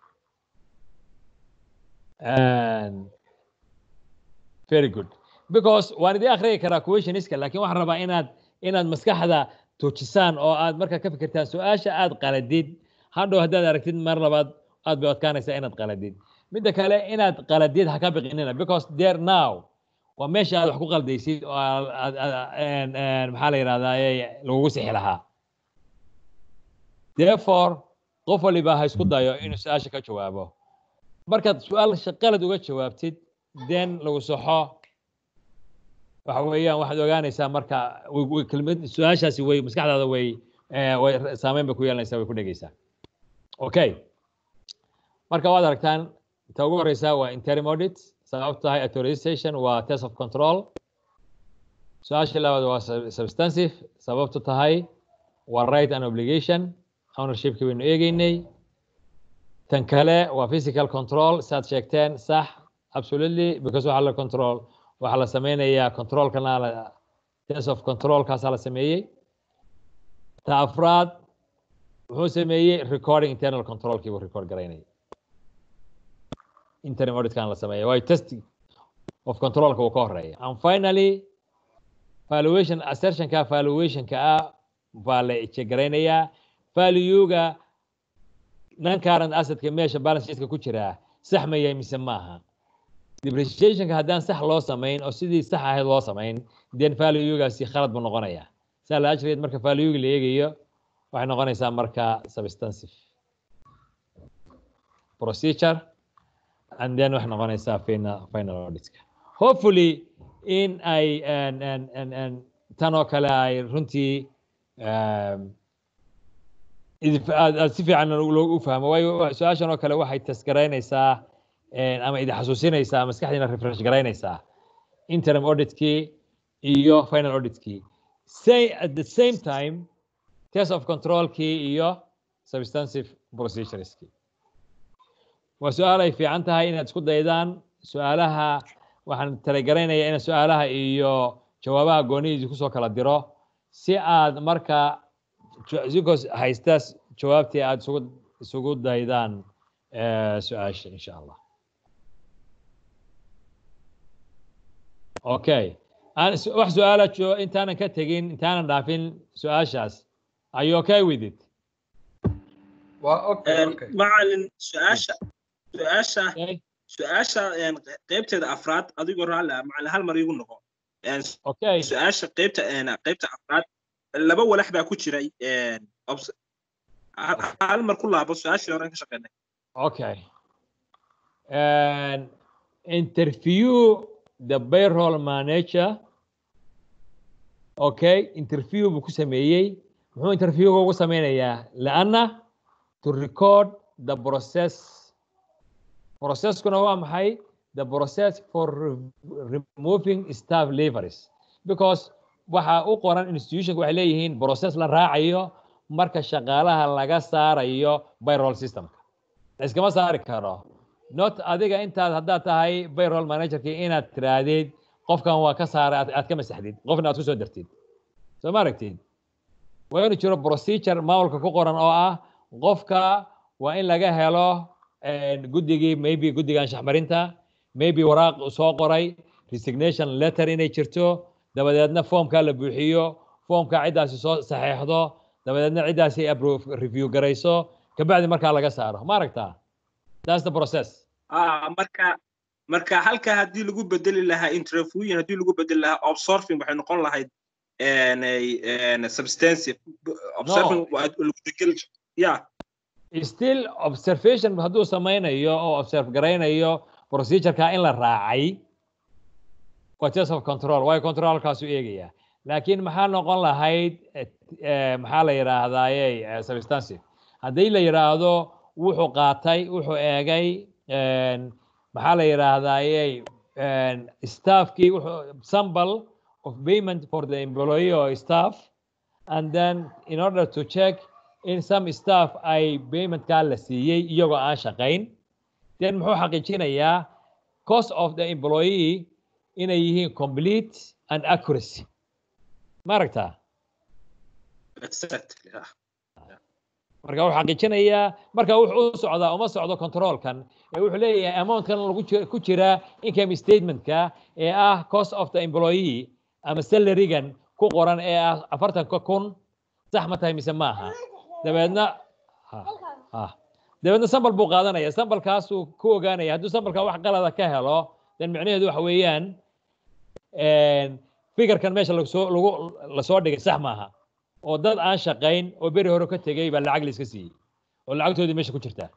and very good because waan idin akhriyi karaa questioniska laakiin waxaan rabaa inaad inaad maskaxda tuujisaan oo aad markaa ka fikirtaan su-aasha aad qaladid hadhow haddaad aragtid mar labaad aad bay adkaanaysaa inaad qaladid midda kale inaad qaladid ha ka biqinina because there now waa meesha aad wax ku qaldaysid oo aad- aad- aad- een- een, maxaa la yidhahdaa lagugu sixi lahaa therefore qof waliba ha isku dayo inuu su-aasha ka jawaabo markaad su-aal qalad uga jawaabtid then lagu saxo waxa weeyaan waxaad ogaanaysaa marka kelmad su-aashaasi way maskaxdaada way way saameyn bay ku yeelanaysaa way ku dhegeysaa okay marka waad aragtaan ta ugu horeysa waa interim audit sababtu tahay authorization waa test of control su-aasha labaad waa substantive sababtu tahay waa right and obligation ownershipki baynu eegeynay tan kale waa physical control saad sheegteen sax absolutely because waxaa la control waxaa la sameynayaa controlkana la test of controlkaasaa la sameeyey ta afraad wuxuu sameeyey recording internal controlkii buu record garaynayay interim auditkan la sameeya waayo test of controlka uu ka horeeya and finally valuation assertionka valuationka ah baa la ejegaraynaya valuega non current assetka meesha balance sheetka ku jiraa sax ma yahay mise maaha depreciationka haddaan sax loo samayn oo sidii sax ahayd loo samayn then valuegaasi khalad buu noqonayaa saa la ajreed marka valuega la eegayo waxay noqonaysaa marka substantive procedure and then waxay noqonaysaa final final auditka hopefully in ay tan oo kale ay runtii aad si fiican u fahmo waayo su-aashan oo kale waxay tasgaraynaysaa ama idin xasuusinaysaa maskaxdiina refresh garaynaysaa interim auditkii iyo final auditkii say at the same time test of controlkii iyo substantive procedureskii waa su-aal ay fiican tahay inaad isku daydaan su-aalaha waxaan talagaraynayaa in su-aalaha iyo jawaabaha goonihiisi kusoo kala diro si aad marka isigoo haysta jawaabtii aad isugu isugu daydaan su-aasha insha allah okay wax su-aala intaanan ka tegin intaanan dhaafin su-aashaas are you okay with it macalin su-aasha su-aasha su-aasha qeybteeda afraad adigoo raalli ah macalin hal mar igu noqo okay su-aasha qeybta qeybta afraad laba walax baa ku jiray hal mar ku laabo su-aashii horen ka shaqeynay okay interview the payroll manager okay interview buu ku sameeyey muxuu interviewga ugu sameynayaa laanna to record the process processkuna waa maxay the process for removing staff leveries because waxa u qoran institutionka waxay leeyihiin process la raacayo marka shaqaalaha laga saarayo payroll systemka iskama saari karo not adiga intaad haddaad tahay payroll managerkii inaad tiraahdid qofkan waa ka saaray aad ka masaxdid qofna aad ku soo dartid soo ma aragtid waa inuu jiro procedure maamulka ku qoran oo ah qofka waa in laga helo guddigii maybe guddiga anshaxmarinta maybe waraaq soo qoray resignation letter inay jirto dabadeedna foomkaa la buuxiyo foomka ciddaasi soo saxeexdo dabadeedna ciddaasi approve review garayso kabacdi markaa laga saaro ma aragtaa that's the process marka marka halka haddii lagu bedeli lahaa interviewin haddii lagu bedeli lahaa observing waxay noqon lahayd substantive observing lagu degel ya still observation hadduu samaynayo oo observe garaynayo procedureka in la raacay waa test of control waayo controlkaasu eegaya laakiin maxaa noqon lahayd maxaa la yidhaahdaaye substantive haddii la yidhaahdo wuxuu qaatay wuxuu eegay maxaa la yidhaahdaaye staffkii sample of payment for the employee or staff and then in order to check in some staff ay paymentkaa la siiyey iyagoo aan shaqayn then muxuu xaqiijinayaa cost of the employee inay yihiin complete and accuracy ma aragtaa marka wuxuu xaqiijinayaa marka wuxuu u socdaa uma socdo controlkan ee wuxuu leeyahay amountkan lagu ku jira income statementka ee ah cost of the employee ama salarygan ku qoran ee ah afartanka kun sax ma tahay mise maaha dabeedna dabeedna sambal buu qaadanaya sambalkaasuu ku ogaanaya hadduu sambalka wax qalada ka helo dan micnaheedu waxa weeyaan fikirkan meesha lasoo lagu lasoo dhigay sax maaha oo dad aan shaqayn oo beri hore ka tegey baa lacag la iska siiyey oo lacagtoodii meesha ku jirtaa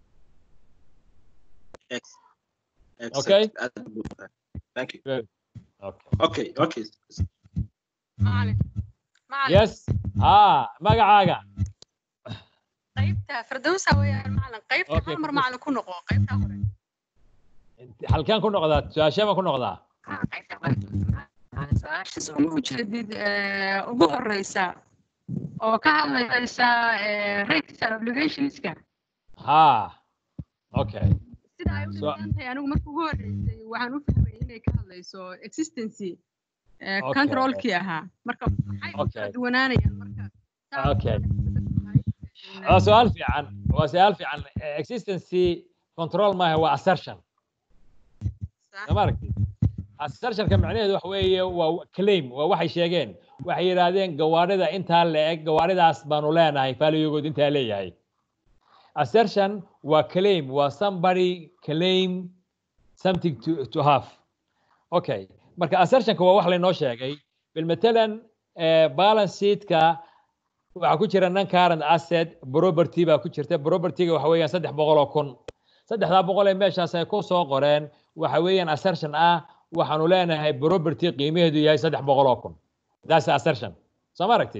okay Thank you. okay okay okay macalin macalin yes ah magacaaga qaybta firdawsa weeyaan macalin qaybta Okay, hal mar Firdaws. macalin ku noqo qaybta hore halkeen ku noqdaa su-aashee baan ku noqdaa Ah, qaybta hore. Macalin, su-aasha soo ma ujeedid eh, ugu horeysa oo ka hadlaysa eh, rates and obligationska ha okay sida ay u So- dhisan tahay anigu marka ugu horeysay waxaan u fahmay inay ka hadlayso existency eh, Okay. controlkii ahaa marka maxay u Okay. kala duwanaanayaan marka Saa- Okay. waa su-aal fiican waa su-aal fiican existency control maaha waa assertion Sax. sama aragtid assertionka macnaheedu waxa weeye waa claim waa waxay sheegeen waxay yidhaahdeen gawaarida intaa la-eg gawaaridaas baanu leenahay faaliyogood intaa leeyahay assertion waa claim waa somebody claim something to, to have okay marka assertionka waa wax laynoo sheegay bilmatalan eh, balance sheetka waxaa ku jira non current asset property baa ku jirta propertyga waxa weeyaan saddex boqol oo kun saddexdaa boqol ee meeshaas ay ku soo qoreen waxa weeyaan assertion ah waxaanu leenahay property qiimaheedu yahay saddex boqol oo kun that's assertion soo ma aragtid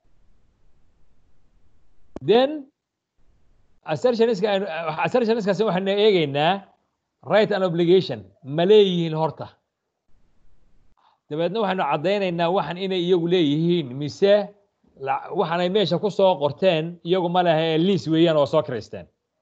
then assertioniska aynu assertioniskaasi waxaynu eegaynaa right and obligation ma leeyihiin horta dabeedna waxaynu caddaynaynaa waxan inay iyagu leeyihiin mise la- waxaan ay meesha ku soo qorteen iyagu ma leha ee liis weeyaan oo soo kiraysteen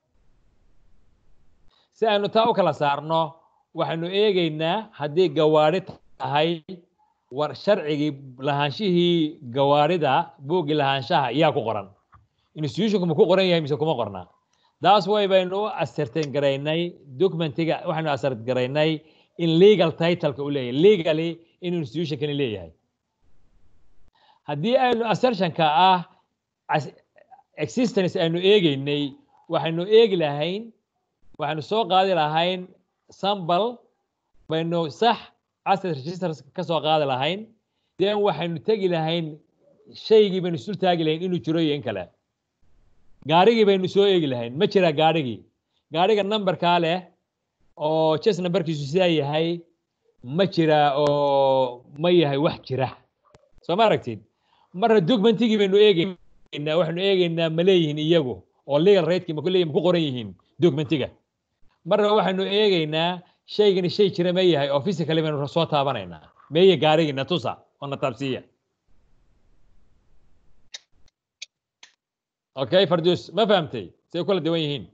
si aynu taa u kala saarno waxaynu eegaynaa haddii gawaari tahay war sharcigii lahaanshihii gawaarida buuggii lahaanshaha yaa ku qoran institutionku ma ku qoran yahay mise kuma qorna taas way baynu u assertain garaynay documentiga waxaynu assert garaynay in legal titleka u leeyahay legally in institutionkani leeyahay haddii aynu assertionka ah as- existence aynu eegaynay waxaynu eegi lahayn waxaynu soo qaadi lahayn sambal baynu sax asset registers ka soo qaadi lahayn then waxaynu tegi lahayn shaygii baynu isul taagi lahayn inuu jiro iyo in kale gaarigii baynu soo eegi lahayn ma jira gaarigii gaariga numberkaa leh oo jes numberkiisu sidaa yahay ma jira oo ma yahay wax jira soo ma aragtid marna documentigii baynu eegaynaa waxaynu eegaynaa ma leeyihiin iyagu oo legal ratekii ma ku leeyihin ma ku qoran yihiin documentiga marna waxaynu eegaynaa shaygani shay jira ma yahay oo physically baynu soo taabanaynaa meeye gaarigii na tusa oo na taabsiiya okay farduus ma fahamtay say u kala duwan yihiin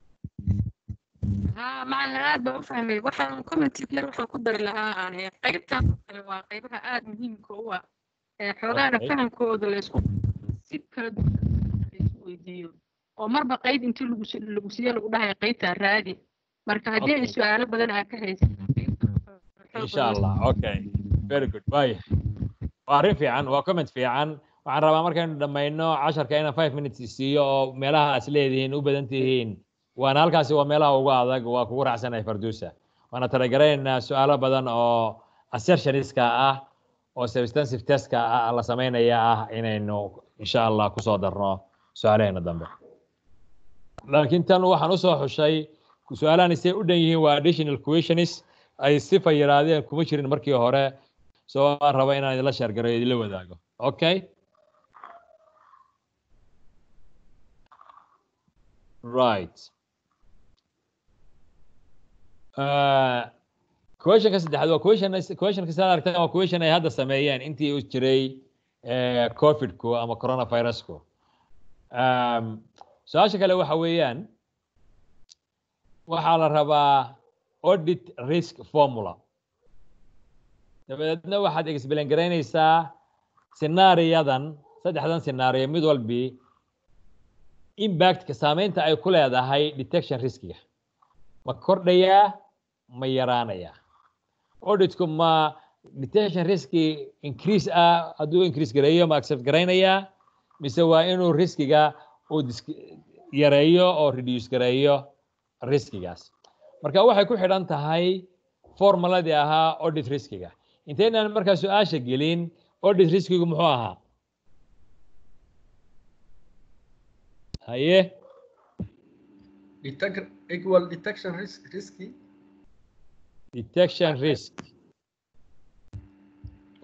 ها macalin aad baan u fahmay waxaan commentic yar waxaan ku dari lahaa aan eh, qaybtan oo kale waa qaybaha aad muhiimka u ah ee xoogaana Okay. fahamkooda laysku si kala duwan laysku weydiiyo oo marba qayb intii lagu si- lagu siiyo lagu dhahayo qaybtaa raadi marka haddii ay Okay. su-aalo badan aa ka haysan insha allah okay very good waaya waa arrin fiican waa comment fiican waxaan rabaa markaynu dhammayno casharka inaan five minutes siiyo oo meelaha as leedihiin u badan tihiin waana halkaasi waa meelaha ugu adag waa kugu raacsanahay farduusa waana talagaraynaa su-aalo badan oo assertioniska ah oo substantive testka ah la samaynaya ah inaynu insha allah kusoo darno su-aalaheena dambe laakiin tan waxaan usoo xushay su-aalahan isay u dhan yihiin waa additional questions ay sifa yiraahdeen kuma jirin markii hore soo aan raba inaan idinla sheergareyo idinla wadaago okay right Uh, questionka saddexaad waa question questionka sidaad aragtaan waa question ay hadda sameeyeen intii uu jiray eh, covidku ama coronavirusku um, su-aasha kale waxa weeyaan waxaa la rabaa audit risk formula dabadeedna waxaad explain garaynaysaa scenaariyadan saddexdan scenario mid walbi impactka saameynta ay ku leedahay detection riskiga ma kordhayaa ma yaraanayaa auditku ma detection riski increase ah hadduu increase gareeyo ma accept garaynayaa mise waa inuu riskiga uu dis- yareeyo oo reduce gareeyo riskigaas marka waxay ku xidhan tahay formuladii ahaa audit riskiga inteynaan markaa su-aasha gelin audit riskigu muxuu ahaa haye Detect, equal detection risk, risky. detection risk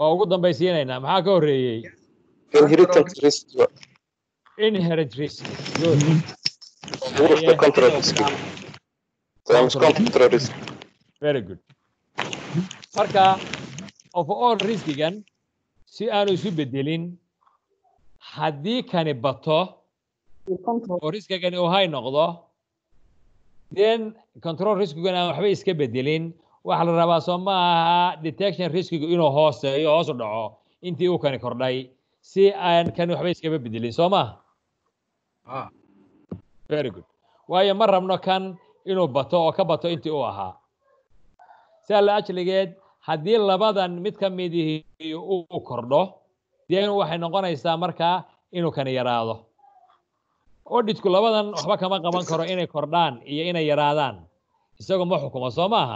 waa ugu dambaysiinaynaa maxaa ka horreeyey inheritance risk inherent risk good Suurta control risk times control risk very good marka overall riskigan si aanu isu bedelin haddii kani bato oo riskigani uu hay noqdo then control riskigan aan waxba iska bedelin waxaa la rabaa soo ma aha detection riskigu inuu hooseeyo hoos u dhaco intii uu kani kordhay si aan kani waxba iskaba bedelin soo ma very good waayo ma rabno kan inuu bato oo ka bato intii uu ahaa saa la ajligeed haddii labadan mid ka midihii uu kordho dee waxay noqonaysaa markaa inuu kani yaraado auditku labadan waxba kama qaban karo inay kordhaan iyo inay yaraadaan isagoo ma xukumo soo maaha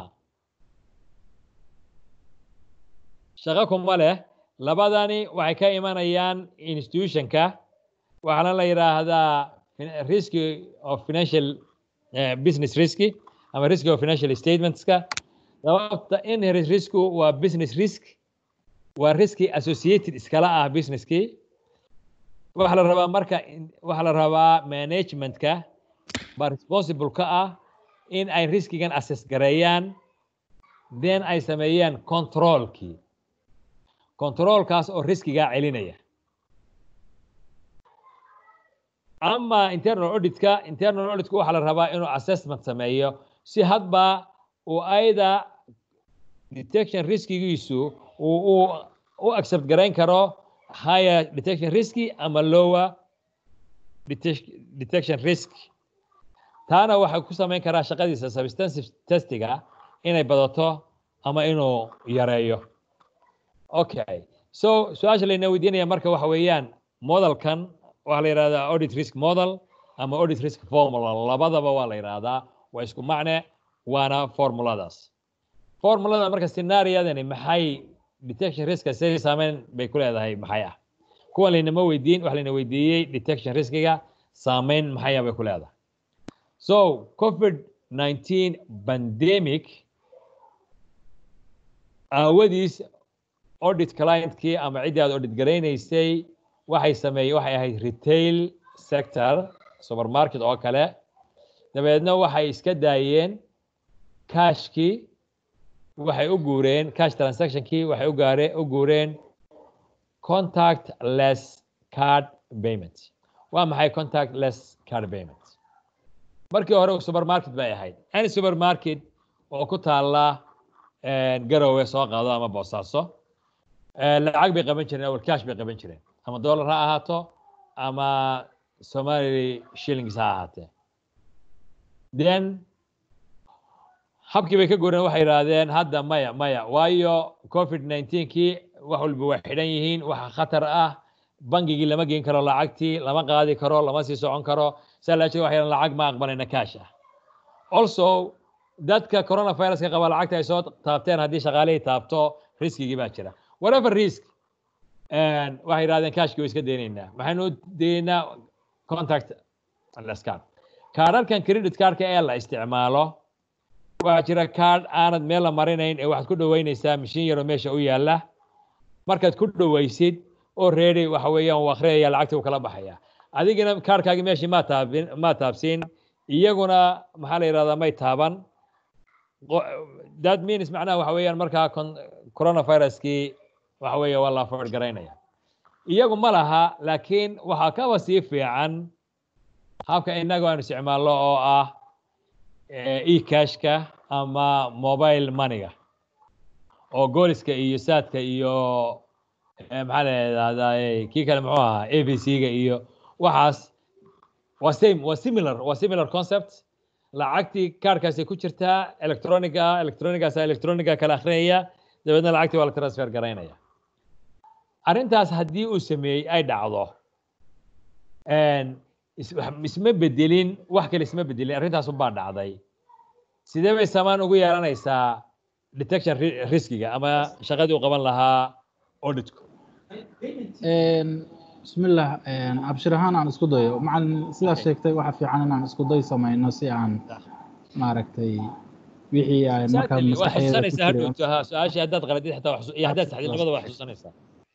shaqo kuma leh labadani waxay ka imanayaan institutionka waxaana la yidhaahdaa risk of financial business risky ama risk of financial statementska sababta inherent risku waa business risk waa riski associated iskala ah businesskii waxaa la rabaa marka waxaa la rabaa managementka baa responsible ka ah in ay riskigan assess gareeyaan then ay sameeyaan controlkii controlkaas oo riskigaa celinaya ama internal auditka internal auditku waxaa la rabaa inuu assessment sameeyo si hadba uu ayda detection riskigiisu uu u u accept garayn karo higher detection riski ama lower detection risk taana waxay ku samayn karaa shaqadiisa substantive testiga inay badato ama inuu yareeyo okay so su-aasha layna weydiinaya marka waxa weeyaan modelkan waxaa la yidhahdaa audit risk model ama audit risk formula labadaba waa la yidhaahdaa waa isku macne waana formuladaas formulada marka scenaariyadani maxay detection riska sidii saameyn bay ku leedahay maxay ah kuwan laynama weydiin waxa layna weydiiyey detection riskiga saameyn maxaya bay ku leedahay so covid 19 pandemic aawadiis audit clientkii ama ciddii aad audit garaynaysay waxay sameeyey waxay ahayd retail sector supermarket oo kale dabeedna waxay iska daayeen cashkii waxay u guureen cash transactionkii waxay u gaareen u guureen contact less card payment waa maxay contact less card payment markii hore supermarket bay ahayd any supermarket oo ku taala garowe soo qaado ama boosaaso lacag bay qaban jireen awal cash bay qaban jireen ama dollar ha ahaato ama somali shillings ha ahaatee then habkii bay ka goreen waxay yidhaahdeen hadda maya maya waayo covid 19kii wax walba waa xidhan yihiin waxa khatar ah bangigii lama geen karo lacagtii lama qaadi karo lama sii socon karo saa la jeeda waxay lacag ma aqbalayna cash ah also dadka coronaviruska qaba lacagta ay soo taabteen haddii shaqaalihii taabto riskigii baa jira whatever risk waxay yidhahdeen cashkii way iska deynaynaa maxaynu u deynaa contact lescard kaadharkan credit cardka ee la isticmaalo waxaa jira card aanad meel la marinayn ee waxaad ku dhoweynaysaa mashiin yaroo meesha u yaalla markaad ku dhoweysid oo ready waxa weeyaan uu akhriyaya lacagta uu kala baxaya adigina kaarkaagi meeshii maa taabin maa taabsiin iyaguna maxaa la yidhahdaa may taaban that means macnaha waxa weeyaan markaa coronaviruskii waxa weeye waa la afford garaynaya iyagu ma laha laakiin waxaa kaba sii fiican habka innagu aan isticmaalno oo ah e-cashka ama mobile moneyga oo gooliska iyo saadka iyo maxaa la yidhahdaa kii kale muxuu ahaa a b c-ga iyo waxaas waa same waa similar waa similar concept lacagtii kaarkaasay ku jirtaa electroniga electronigaasa electroniga kala akrinaya dabeedna lacagtii waa la transfer garaynaya arrintaas haddii uu sameeyey ay dhacdo isma bedelin wax kale isma bedelin arrintaas ubaa dhacday sidee bay samaan ugu yeelanaysaa detection riskiga ama shaqadii u qaban lahaa auditku bismillah abshir ahaan aan isku dayo macalin sidaas sheegtay waxa fiican inaan isku day samayno si aan maaragtay wixii aan markaa waa maskaxeeda ku xusuusanaysaa jiray hadhowto ha su-aashii haddaad qaladid xataa wax xus- iyo haddaad saxdid labada waa xusuusanaysaa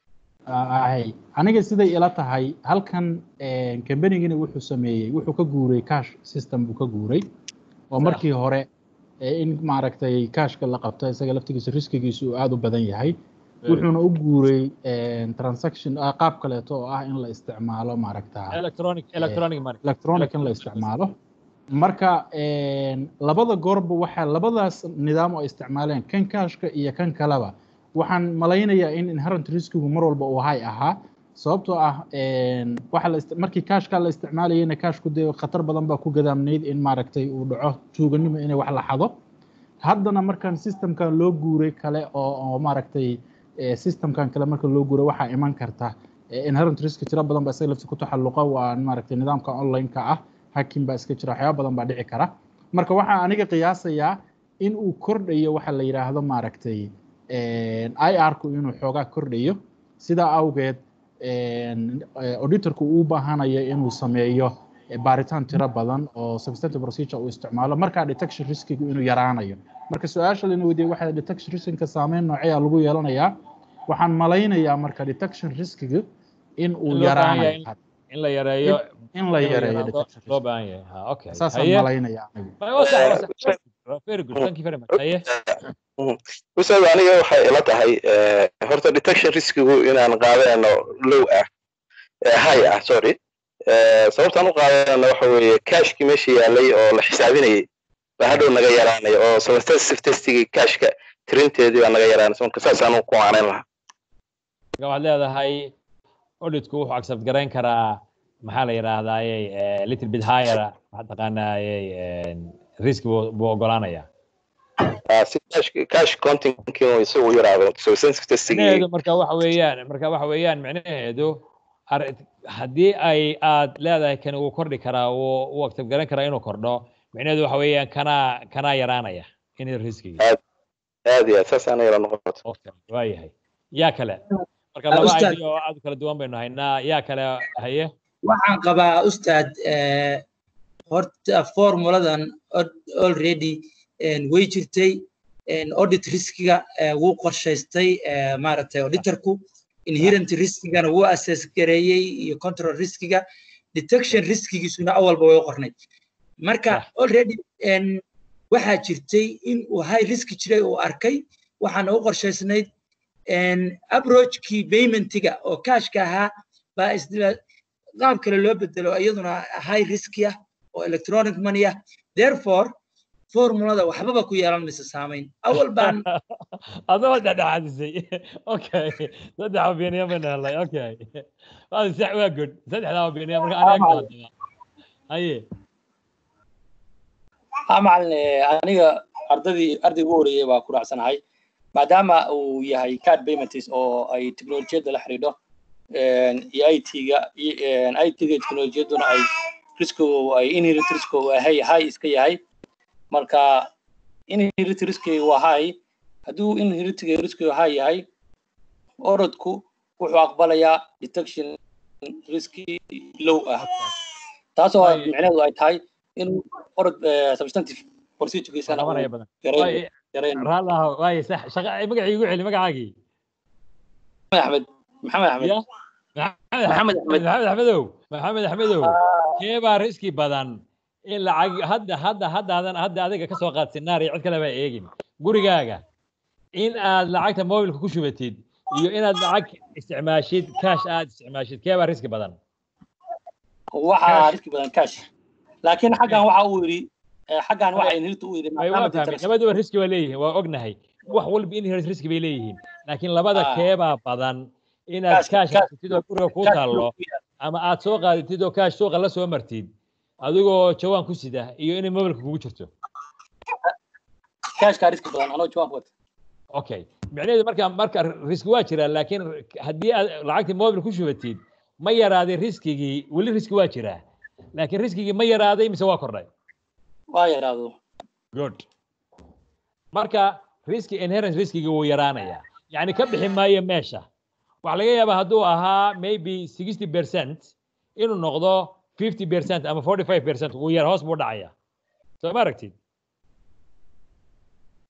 ahay aniga siday ila tahay halkan kambanigina wuxuu sameeyey wuxuu ka guuray cash system buu ka guuray oo Sax. markii hore ee in maaragtay cashka la qabto isaga laftigiisa riskigiisu uu aada u badan yahay wuxuuna u guuray transaction ah, qaab kaleeto oo ah in la isticmaalo maaragta electronic electronic money electronic in la isticmaalo marka een, labada goorba waxaa labadaas nidaam oo ay isticmaaleen kan cashka iyo kan kaleba waxaan malaynayaa in inherent riskigu mar walba uu hay ahaa sababtoo ah een, waxa la ist- markii cashka la isticmaalayana cashku dee khatar badan baa ku gadaamnayd in maaragtay uu dhaco tuuganimo inay wax la xado haddana markan systemkan loo guuray kale oo oo maaragtay eh, systemkan kale marka loo guuray waxaa iman karta eh, inherent risk tiro badan baa isaga lafti ku taxalluqa waa maaragtay nidaamka online-ka ah hacking baa iska jira waxyaaba badan baa dhici kara marka waxaa aniga qiyaasayaa in uu kordhayo waxa la yidhaahdo maaragtay ir-ku inuu xoogaa kordhayo sidaa awgeed een, eh, auditorku uu u baahanayo inuu sameeyo eh, baaritaan tiro badan oo substantive procedure uu isticmaalo markaa detection riskigu inuu yaraanayo marka su-aasha lana weydiiyey waxaa detection riskiga saameyn nooceya lagu yeelanayaa waxaan malaynayaa marka detection riskiga in uu In loo baahan yahay yaraanayo in la yareeyo in la in la yareeyo yaraado detection loo risk baahan yahay ha okay saasaan haye malaynayaa anigu waa sax waa sax very good thank you very much haye ustaad aniga waxay ila tahay eh, horta detection riskigu inaan qaadano low ah eh, high ah sorry Eh, sababtaan u qaadana waxa weeye cashkii meesha yaalay oo la xisaabinayay baa hadhow naga yaraanaya oo substantive testigii cashka tirinteedii baa naga yaraanaysa marka saasaan u kumaanayn lahaa marka waxaad leedahay auditku wuxuu accept garayn karaa maxaa la yidhaahdaaye little bit higher maxaa taqaanaaye risk buu buu ogolaanaya Ah, si cash cash countingkii uu isagu u yaraado substantive testigii micnaheedu marka waxa weeyaan marka waxa weeyaan micnaheedu ar- haddii ay aad leedahay kan wuu kordhi karaa wuu wuu accept garan karaa inuu kordho micnaheedu waxa weeyaan kanaa kanaa yaraanaya in riskiga aad iyo aad saasaan ila noqoto okay waayahay yaa kale marka Ah, laba Ustaad. idea oo aad u kala duwan baynu haynaa yaa kale haye waxaan qabaa ustaad eh, horta formuladan od- already en, way jirtay en, audit riskiga eh, wuu qorshaystay eh, maaragtay auditorku inherent riskigana wuu assess gareeyey iyo control riskiga detection riskigiisuna awalba way u qornay marka already en, waxaa jirtay in uu high risk jiray uu arkay waxaana u qorshaysnayd en, approachkii paymentiga oo cashka ahaa baa isdila qaab kale loo bedelo iyaduna high risk ah oo electronic money ah therefore formulada waxbaba ku yeelan maysa saamayn awal baan adoo dhexdhexaadisay okay saddex opinion baynu helnay okay waa sax waa good saddexdaa opinion marka aniga kala daba haye ha macalin eh, aniga ardadii ardayga ugu horeeyay baa ku raacsanahay maadaama uu yahay card payments oo ay teknolojiyadda la xidhiidho een, iyo it-ga it-ga teknolojiyaduna ay riskigu ay inherent riskigu ay high high iska yahay marka inherent riskigu waa high hadduu inherent riskigu high yahay orodku wuxuu aqbalayaa detection riski low ah taasoo Waayo. micnaheedu ay tahay inuu orod eh, substantive procedurekiisana qabanaya uu badan yareyn Waayo, yareyn raallah waaye sax shaqa magacii igu celi magacaagii maxamed axmed maxamed axmed ya maxamed axmed maxamed axmedow maxamed axmedow kee baa riski badan in lacag hadda hadda haddaadan hadda adiga ka soo qaad scenario cid kale baa eegin gurigaaga in aad lacagta mobilka ku shubatid iyo inaad lacag isticmaashid cash aad isticmaashid kee baa riski badan waxaa riski badan cash laakiin xaggan waxa uu yidhi eh, xaggan waxa inhirta uu yidhi ay maadaama waa fahmay detection labaduba riski waa leeyihiin waa ognahay wax walba inherent riski bay leeyihiin laakiin labada Ah. kee baa badan inaad Cash- cash cash- haysatid oo guriga kuu cash taallo ama aad soo qaadatid oo cash suuqa la soo martid adigoo jawaan ku sida iyo inay mobilka kugu jirto cashkaa riski badan anoo jawaab wata okay micnaheedu marka marka riski waa jiraa laakiin haddii aad lacagtii mobil ku shubatid ma yaraaday riskigii weli riski waa jiraa laakiin riskigii ma yaraaday mise waa kordhay waa yaraado good marka riski inherent riskigi wuu yaraanayaa yacni ka bixi maayo meesha waxaa laga yaabaa hadduu ahaa maybe sixty percent inuu noqdo fifty percent ama forty five percent wuu yar hoos buu dhacaya soo ma aragtid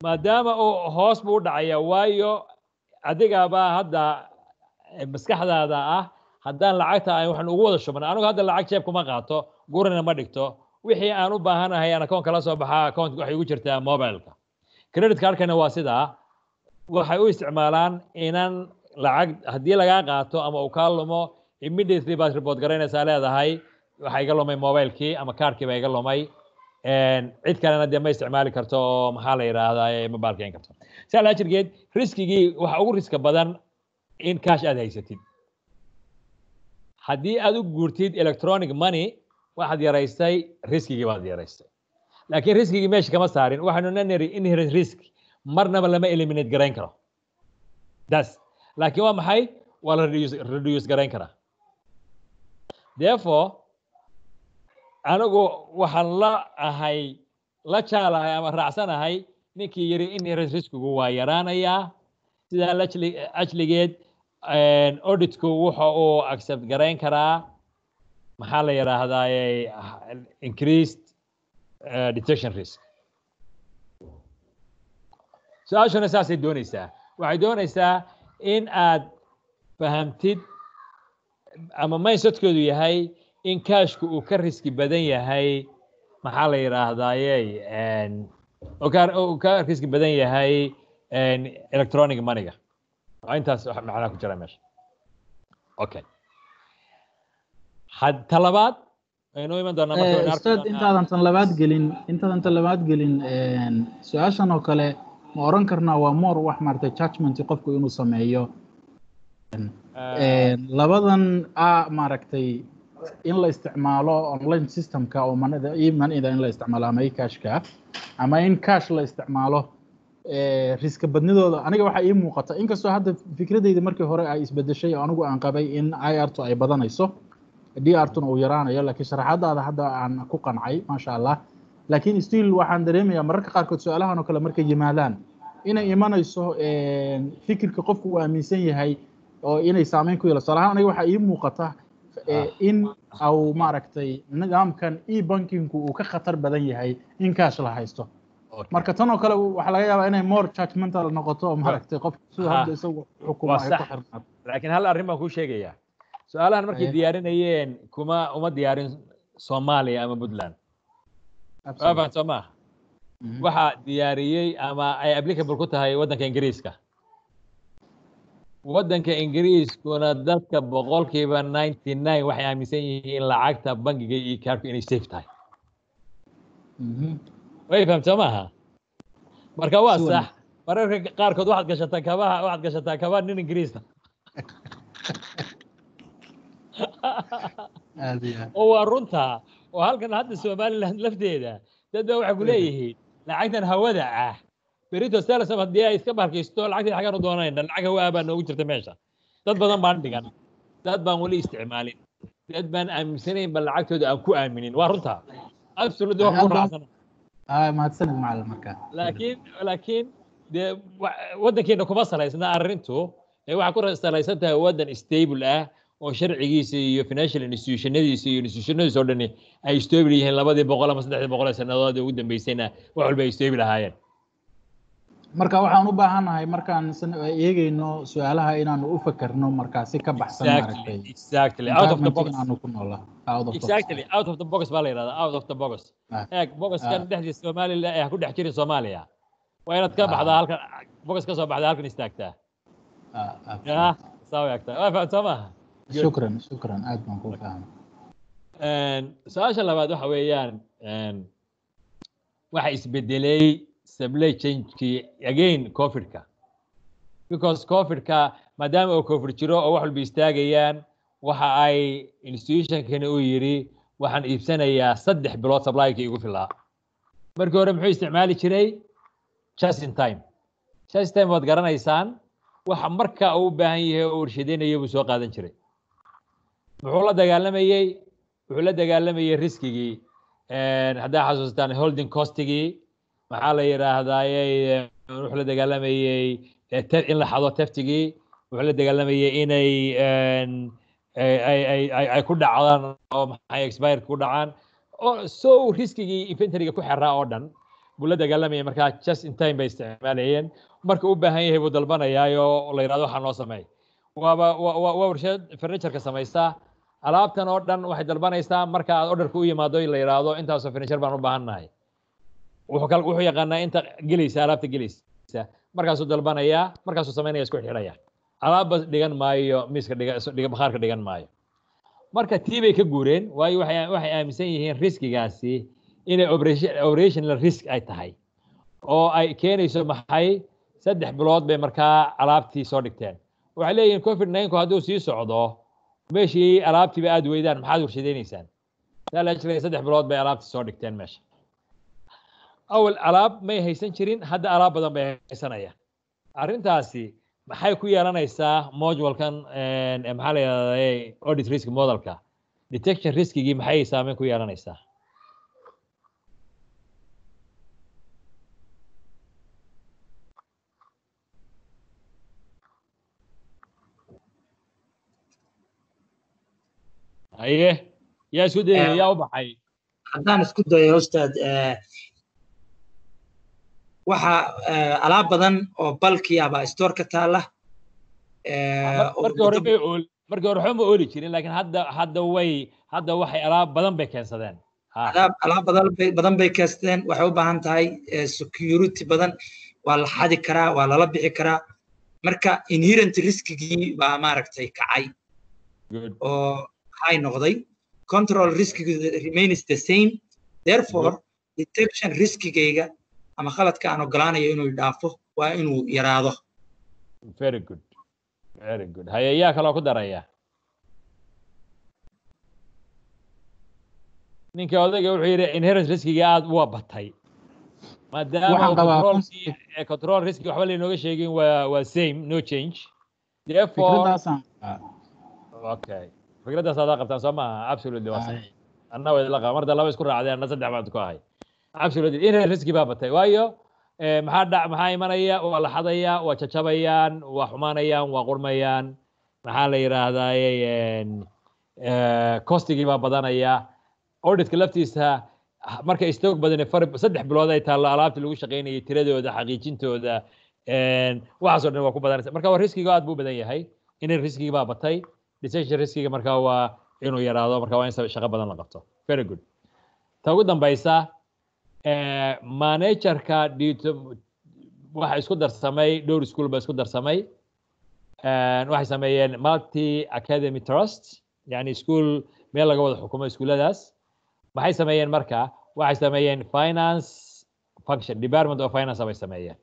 maadaama uu hoos buu u dhacaya waayo adigabaa hadda maskaxdaada ah haddaan lacagta aan waxaan ugu wada shubnay anigu hadda lacag jeeb kuma qaato gurina ma dhigto wixii aan u baahanahay aan akoon kala soo baxaa akoont waxay ugu jirtaa mobileka credit cardkana waa sidaa waxay u isticmaalaan inan lacag haddii lagaa qaato ama uu kaa lumo immediately baad report garaynaysaa leedahay waxaa iga lumay mobilekii ama kaarkii baa iga lumay cid kalena dee ma isticmaali karto oo maxaa la yidhaahdaa ma baalkeyn karto saa laa jirgeed riskigii waxa ugu riska badan in cash aad haysatid haddii aad u guurtid electronic money waxaad yaraystay riskigii baad yaraystay laakiin riskigii meesha kama saarin waxaanu nanary inherent risk marnaba lama eliminate garayn karo das laakiin waa maxay waa la reduce, reduce garayn karaa therefore anigu waxaan la ahay la jaalahay ama raacsanahay ninkii yiri inherent riskigu waa yaraanayaa sidaa ajligeed auditku wuxa uu accept garayn karaa maxaa la yidhaahdaa increased uh, detection risk su-aashuna saasay doonaysaa waxay doonaysaa in aad fahamtid ama mindsetkeedu yahay in kaashku uu ka riski badan yahay maxaa la yidhaahdaaye uu ka riski badan yahay electronic moneyga waa intaas macnaha ku jira meesha okay talabaad aynu iman doonaa ustaad intaadan tan labaad gelin intaadan tan labaad gelin su-aashan oo kale ma oran karnaa waa more wax maaragtay judgment qofku inuu sameeyo labadan a maaragtay in la isticmaalo online systemka oo manida iyo manida in la isticmaalo ama cashka ama in cash la isticmaalo riska badnidooda aniga waxaa ii muuqata inkastoo hadda fikradeyda markii hore ay isbedeshay oo anigu aan qabay in irtu ay badanayso drtuna uu yaraanayo laakiin sharaxadaada hadda aan ku qancay maasha allah laakiin still waxaan dareemayaa mararka qaarkood su-aalahan oo kale markay yimaadaan inay imanayso fikirka qofku uu aaminsan yahay oo inay saameyn ku yeelato tusaalahaan aniga waxaa ii muuqata in au maaragtay nidaamkan e bankingku uu ka khatar badan yahay in kaash la haysto marka tan oo kale waxaa laga yaabaa inay more judgmental noqoto oo maaragtay qof sida hadda isagu xukuma ay ku xirnaato laakiin hal arrin baan kuu sheegayaa su-aalahan markay diyaarinayeen kuma uma diyaarin soomaaliya ama puntland waafan soo maaha waxaa diyaariyey ama ay applicable ku tahay waddanka ingiriiska waddanka ingiriiskuna dadka boqolkiiba ninety nine waxay aaminsan yihiin lacagta bangiga iyo kaarku inay safe tahay way fahamta soo maaha marka waa sax mararka qaarkood waxaad gashataa kabaha waxaad gashataa kabaha nin ingiriista oo waa runta oo halkan hadda somaliland lafteeda dad baa waxay ku leeyihiin lacagtan hawada ah berito selsam haddii ay iska barkaysto lacagteeda xagaan u doonayna lacag hawa ah baa noogu jirta meesha dad badan baan dhigan dad baan weli isticmaalin dad baan aaminsanayn ba lacagtooda aan ku aaminin waa runta absolutely waa ku raacsana mahadsanid macalin markaa laakiin laakiin dee waddankeena kuma salaysna arrintu ee waxaa ku salaysan tahay waddan stable ah oo sharcigiisa iyo financial institutionadiisa iyo institutionadiisa oo dhani ay stable yihiin labadii boqol ama saddexdii boqol ee sannadood ugu dambeysayna wax walba ay stable ahaayeen marka waxaan u baahannahay markaan eegeyno su-aalaha inaanu u fakerno markaasi ka baxsan maaragtay exactly out of the box inaanu ku noola exactly out of the box baa la yidhahdaa out of the box eeg boxkan dhexdiisa somaliland ee ha ku dhex jirin soomaaliya waa inaad ka baxdaa halkan box ka soo baxdaa halkan istaagtaa ya saa eegtaa waa fahamta soo maaha shukran shukran aad baan kuu fahmay su-aasha labaad waxa weeyaan waxa isbedelay supply chainkii again covidka because covidka maadaama uu covid jiro oo wax walba istaagayaan waxa ay institutionkani uu yidhi waxaan iibsanayaa saddex bilood supplyka igu filaa markii hore muxuu isticmaali jiray just in time just in time waad garanaysaan waxa marka uu u baahan yahay oo warshadeynayo buu soo qaadan jiray muxuu la dagaalamayey wuxuu la dagaalamayey riskigii haddaa xasuustaan holding costigii maxaa la yidhaahdaaye wuxuu la dagaalamayey in la xado teftigii wuxuu la dagaalamayey inay ay ku dhacdaan oo maxay expire ku dhacaan so riskigii inventoryga ku xeraa oo dhan buu la dagaalamayay markaa just in time bay isticmaalayeen marka u baahan yahay buu dalbanayaayo la yidhahdo waxaa noo sameey waaba waa warshad furnitureka samaysta alaabtan oo dhan waxay dalbanaysaa marka aad orderka u yimaado la yidhaahdo intaasoo furniture baan u baahannahay wuxuu wuxuu yaqaanaa inta gelaysa alaabta gelaysa markaasuu dalbanayaa markaasuu samaynaya isku xidhaya alaabba dhigan maayo miiska dhiga bakhaarka dhigan maayo marka tii bay ka guureen waayo waxay waxay aaminsan yihiin riskigaasi inay operational risk ay tahay oo ay keenayso maxay saddex bilood bay markaa alaabtii soo dhigteen waxay leeyihiin covid ninku hadduu sii socdo meeshii alaabtiiba aad weydaan maxaad warshadaynaysaan salajlay saddex bilood bay alaabtii soo dhigteen meesha awal alaab may haysan jirin hadda alaab badan bay haysanayaan arrintaasi maxay ku yeelanaysaa modulkan maxaa la yidhahdaa audit risk modelka detection riskigii maxay saameyn ku yeelanaysaa haye yaa isku dayay yaa u baxay haddaan isku dayo ustaad waxa alaab badan oo balki ah baa store ka taala markii hore may ool markii hore waxba ma ooli jirin laakiin hadda hadda way hadda waxay alaab badan bay keensadeen alaab alaab badan bay badan bay keensteen waxay u baahan tahay security badan waa la xadi karaa waa lala bixi karaa marka inherent riskigii baa maaragtay kacay oo high noqday control riskigi remains the same therefore detection riskigayga ama khaladka aan ogolaanayo inuu dhaafo waa inuu yaraado very good very good haye yaa kaloo ku daraya ninkii odayga wuxuu yidhi inherent riskiga aad uwa batay maadaama control riski waxba laynooga sheegin waa waa same no change therefore okay fikraddaas adaa qabtaan soo maaha absolutely waa sax anna way la qaba marda laba isku raacdeen anna saddex baad ku ahay absolutely inherent riski baa batay waayo maxaa dhac maxaa imanaya waa la xadaya waa jajabayaan waa xumaanayaan waa qurmayaan maxaa la yidhaahdaye costigii baa badanaya auditka laftiisa marka stoog badani far saddex bilood ay taallo alaabtii lagu shaqaynayay tiradooda xaqiijintooda waxaasoo dhan waa ku badanaysa marka waa riskiga aad buu badan yahay in riskigi baa batay decision riskiga marka waa inuu yaraado marka waa in shaqo badan la qabto very good ta ugu dambaysa managerka waxa isku darsamay dhowr school ba isku darsamay waxay sameeyeen multi academy trust yani school meel laga wada xukumo iskuuladaas maxay sameeyeen marka waxay sameeyeen finance function department of finance bay sameeyeen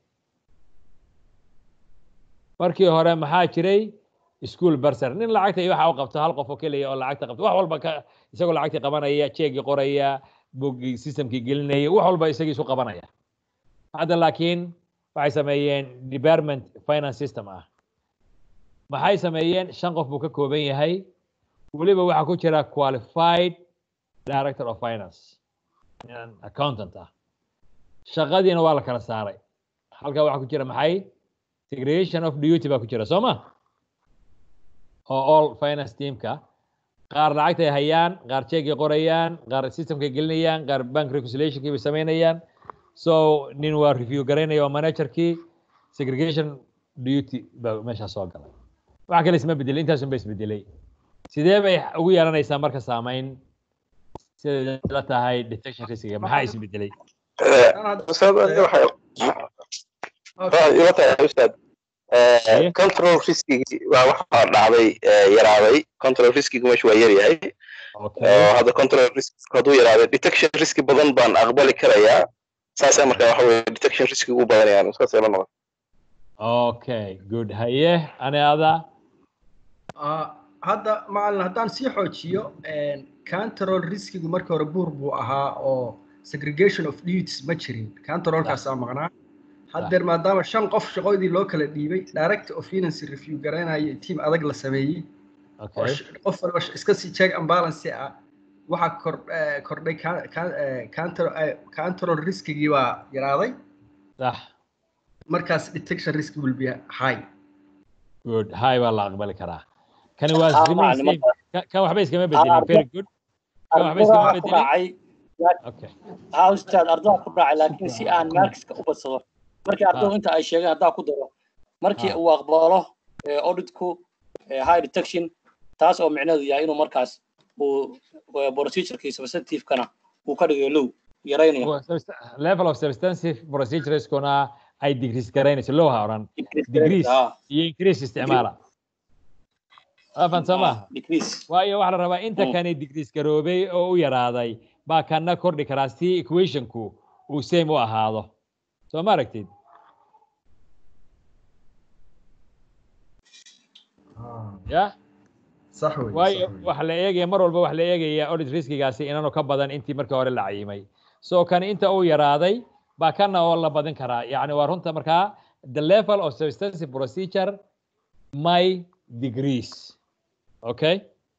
markii hore maxaa jiray school barser nin lacagta iyo waxa u qabto hal qof oo keliya oo lacagta qabto wax walba ka isagoo lacagtii qabanaya jeegii qoraya boggii systemkii gelinaya wax walba isagii isu qabanaya hadda laakiin waxay sameeyeen department finance system ah maxay sameeyeen shan qof buu ka kooban yahay weliba waxaa ku jira qualified director of finance accountant ah shaqadiina waa la kala saaray halkaa waxaa ku jira maxay segregation of duty baa ku jira soo ma oo all finance teamka qaar lacagtay hayaan qaar jeegay qorayaan qaar systemkay gelinayaan qaar bank reconciliationkii bay samaynayaan so nin waa review garaynaya waa managerkii segregation duty baa meeshaa soo galay wax kale isma bedelay intaasun ba isbedelay sidee bay ugu yeelanaysaa marka saamayn siday la tahay detection riskiga maxaa isbedelay ila tahay ustaad control riskigi waa waxaa dhacday yaraaday control riskigu meesha waa yar yahay hadda control risk hadduu yaraaday detection riski badan baan aqbali karayaa saasa marka waxa weye detection riskigu u badanayaan saasay la noqon okay good haye ane ada hadda macalin haddaan sii xoojiyo control riskigu markii hore buur buu ahaa oo segregation of duties ma jirin controlkaasaa maqnaa haddeer maadaama shan qof shaqoydii loo kala dhiibay director of finance review garanayo team adag la sameeyey qof walba iska sii check and balance ah waxaa kordhay control riskigii baa yaraaday sax markaas detection risk will be high good high baa la aqbali karaa kani waa kan waxba iskama bedelin very good kan waxba iskama bedelin okay ha ustaad ardada ku raacay laakiin si aan markiska u badsado markii ardadu inta ay sheegeen haddaa ku daro markii uu aqbalo eh, auditku eh, high detection taas oo micnaheedu yahay inuu markaas uu eh, procedureki substantive-kana uu ka dhigayo low yaraynayo Wa- subst- level of substantive procedureskuna ay decrease garaynayso low ha odhan decrease Ah, iyo increase isticmaala afan soo ah, maaha decrease waayo waxaa la rabaa inta Mm. kani decrease garoobay oo u yaraaday baa kana kordhi karaa si equationku uu same u ahaado soo ma aragtid ya صح وي waayo صح وي waxa la eegaya mar walba waxa la eegaya audit riskigaasi inaanu ka badan intii markii hore la cayimay so kan inta uu yaraaday baa kana oo la badin karaa yacni waa runta markaa the level of substantive procedure my degrees okay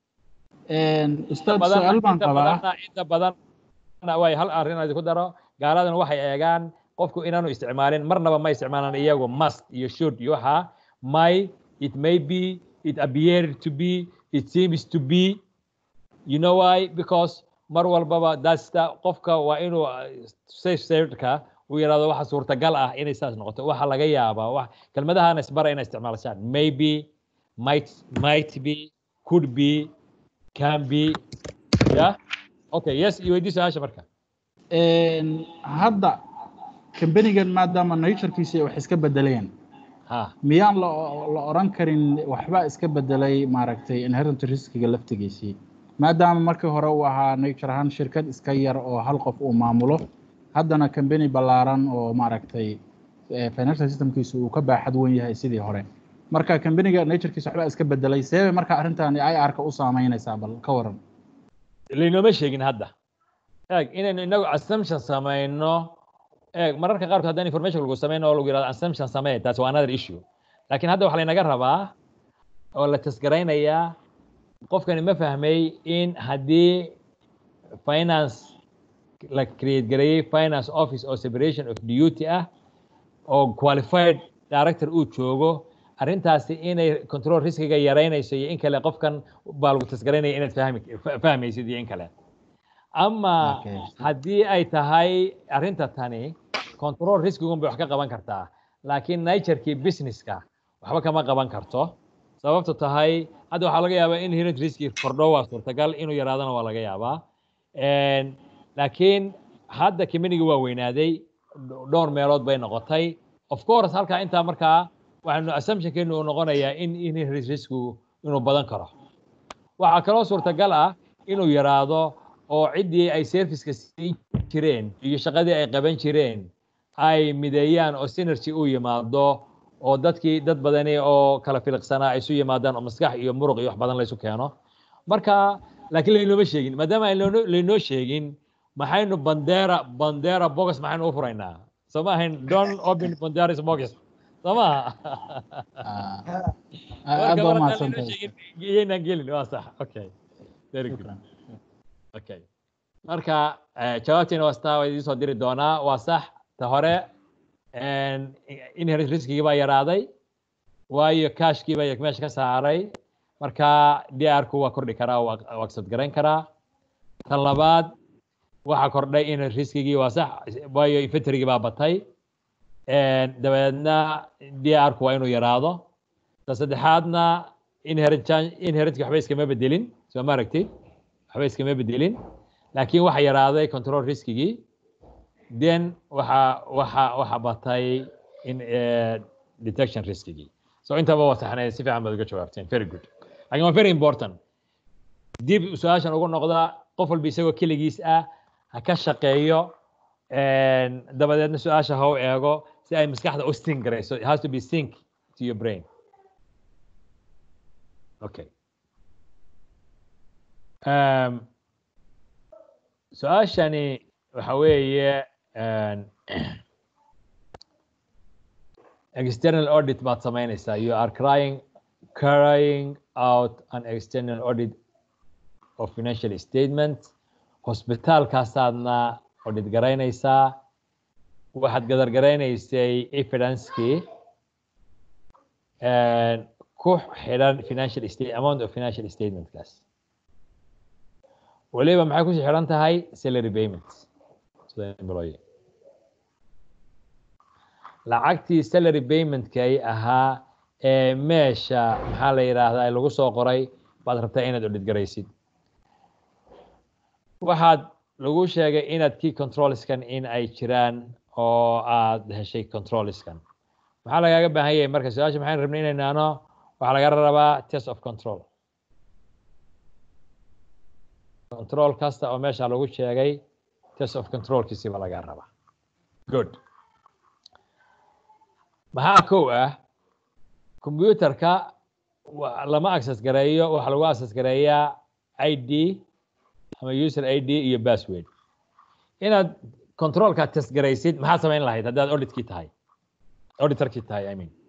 ustaad badan su-aal baan inta qabaa badanna inta badanna way hal arrin aan idinku daro gaaladana waxay eegaan qofku inaanu isticmaalin marnaba ma isticmaalaan iyagu must iyo should iyo waxa may it may be it appeared to be it seems to be you know why because mar walbaba that's the qofka waa inuu uh, safe safeka uu yidhahdo waxa suurtagal ah inay saas noqoto waxa laga yaabaa wax kelmadahana isbara inay isticmaalashaan maybe might might be could be can be yeah okay yes iyo weydii su-aasha marka Een, hadda kambanigan maadaama naturekiisa wax iska bedeleen ha miyaan la la oran karin waxba iska bedelay maaragtay inherent riskiga laftigiisii maadaama markii hore uu ahaa nature ahaan shirkad iska yar oo hal qof uu maamulo haddana kambani ballaaran oo maaragtay eh, financial systemkiisu uu ka baaxad weyn yahay sidii hore marka kambaniga naturekiisa waxba iska bedelay seebay marka arrintan IR-ka u saameynaysaa bal ka waran laynooma sheegin hadda eeg inaynu inagu assumption samayno eeg mararka qaarkood haddaan information lagu samayno oo lagu yidhahdo assumption samee taas waa another issue laakiin hadda waxaa laynaga rabaa oo la tasgaraynayaa qofkani ma fahmay in haddii finance la create gareeyey finance office oo separation of duty ah oo qualified director uu joogo arrintaasi inay control riskiga yaraynayso iyo in kale qofkan baa lagu tasgaraynaya inaad fahmi fahmaysid iyo in kale ama Okay. haddii ay tahay arrinta tani control riskigun bay wax ka qaban kartaa laakiin naturekii businesska waxba kama qaban karto sababtu tahay hadda waxaa laga yaabaa in inherent riski kordho waa suurtagal inuu yaraadana waa laga yaabaa Een, laakiin hadda community waa weynaaday dhowr meelood bay noqotay of course halkaa intaa markaa waxaanu assumptionkeenu uu noqonayaa in inherent riskigu inuu badan karo waxaa kaloo suurtagal ah inuu yaraado oo ciddii ay serviceka siin jireen iyo shaqadii ay qaban jireen ay mideeyaan oo synergy u yimaado oo dadkii dad badani oo kala filiqsanaa ay isu yimaadaan oo maskax iyo muruq iyo wax badan laysu keeno marka laakiin laynooma sheegin maadaama aan laynoo- laynoo sheegin maxaynu bandera bandera bogus maxaynu u furaynaa soo ma ahayn don't open banderas bogus soo maha aad marka baa mar haddaan laynoo mahadsantahay sheegin iyaynaan gelin waa sax okay very good shukran okay marka eh, jawaabtiina waa staa waa idiin soo diri doonaa waa sax ta hore inherent riskigii baa yaraaday waayo cashkii baa meesha ka saaray marka dr-ku waa kordhi karaa waa waa accept garayn karaa tan labaad waxaa kordhay inherent riskigii waa sax waayo inventorygii baa batay dabeedna dr-ku waa inuu yaraado ta saddexaadna inherent chan- inherentkii waxba iskama bedelin soo ma aragtid waxba iskama bedelin laakiin waxa yaraaday control riskigii then waxa waxa waxa batay in eh, detection riskigii so intaba waa saxnay si fiican baad uga jawaabteen very good laakiin waa very important dib su-aashan ugu noqda qof walba isagoo keligiis ah ha ka shaqeeyo een, dabadeedna su-aasha ha u eego si ay maskaxda u sync garayso it has to be sync to your brain okay um, su-aashani waxa weeye een, external audit baad samaynaysaa you are crying carrying out an external audit of financial statement hospitaalkaasaadna audit garaynaysaa waxaad gadargaraynaysay evidencekii een, ku xidhan financial state amount of financial statementkaas waliba maxay kusii xidhan tahay salary payment sida employee lacagtii salary paymentkay ahaa ee meesha maxaa la yidhaahdaa lagu soo qoray baad rabtaa inaad audit garaysid waxaad lagu sheegay inaad key controlskan in ay jiraan oo aad heshay controlskan maxaa lagaaga baahan yahay marka su-aasha maxaynu rabnay inay naano waxaa laga rabaa test of control control kasta oo meesha lagu sheegay test of controlkiisiba laga rabaa good maxaa kow ah computerka wa- lama access gareeyo waxaa lagu access gareeyaa id ama user id iyo password inaad controlka test garaysid maxaad samayn lahayd haddaad auditkii tahay auditorkii tahay i mean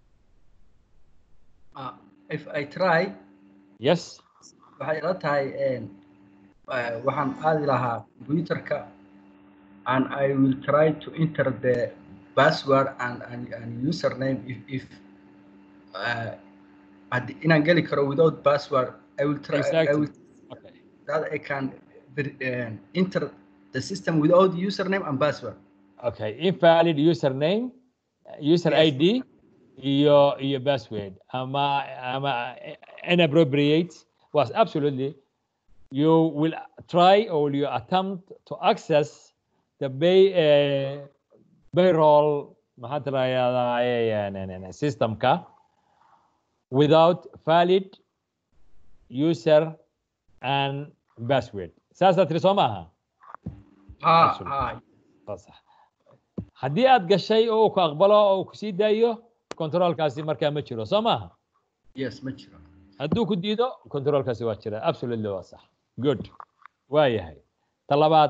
Uh, if I try yes waxay ila tahay een, uh, waxaan aadi lahaa computerka and I will try to enter the password and, and, and username if, if uh, haddii- inaan geli karo without password I will try I Exactly. will that I can uh, enter the system without username and password okay invalid username user Yes. id iyo iyo password ama ama inappropriate was absolutely you will try or will you attempt to access the pay uh, payroll maxaa tiraahdaa systemka without valid user and password saasaa tiri soo maaha ha Absolutely. ha Waa sax. haddii aad gashay oo uu ku aqbalo oo uu ku sii daayo controlkaasi markaa ma jiro soo maaha yes ma jiro hadduu ku diido controlkaasi waa jira absolutely waa sax good waa yahay ta labaad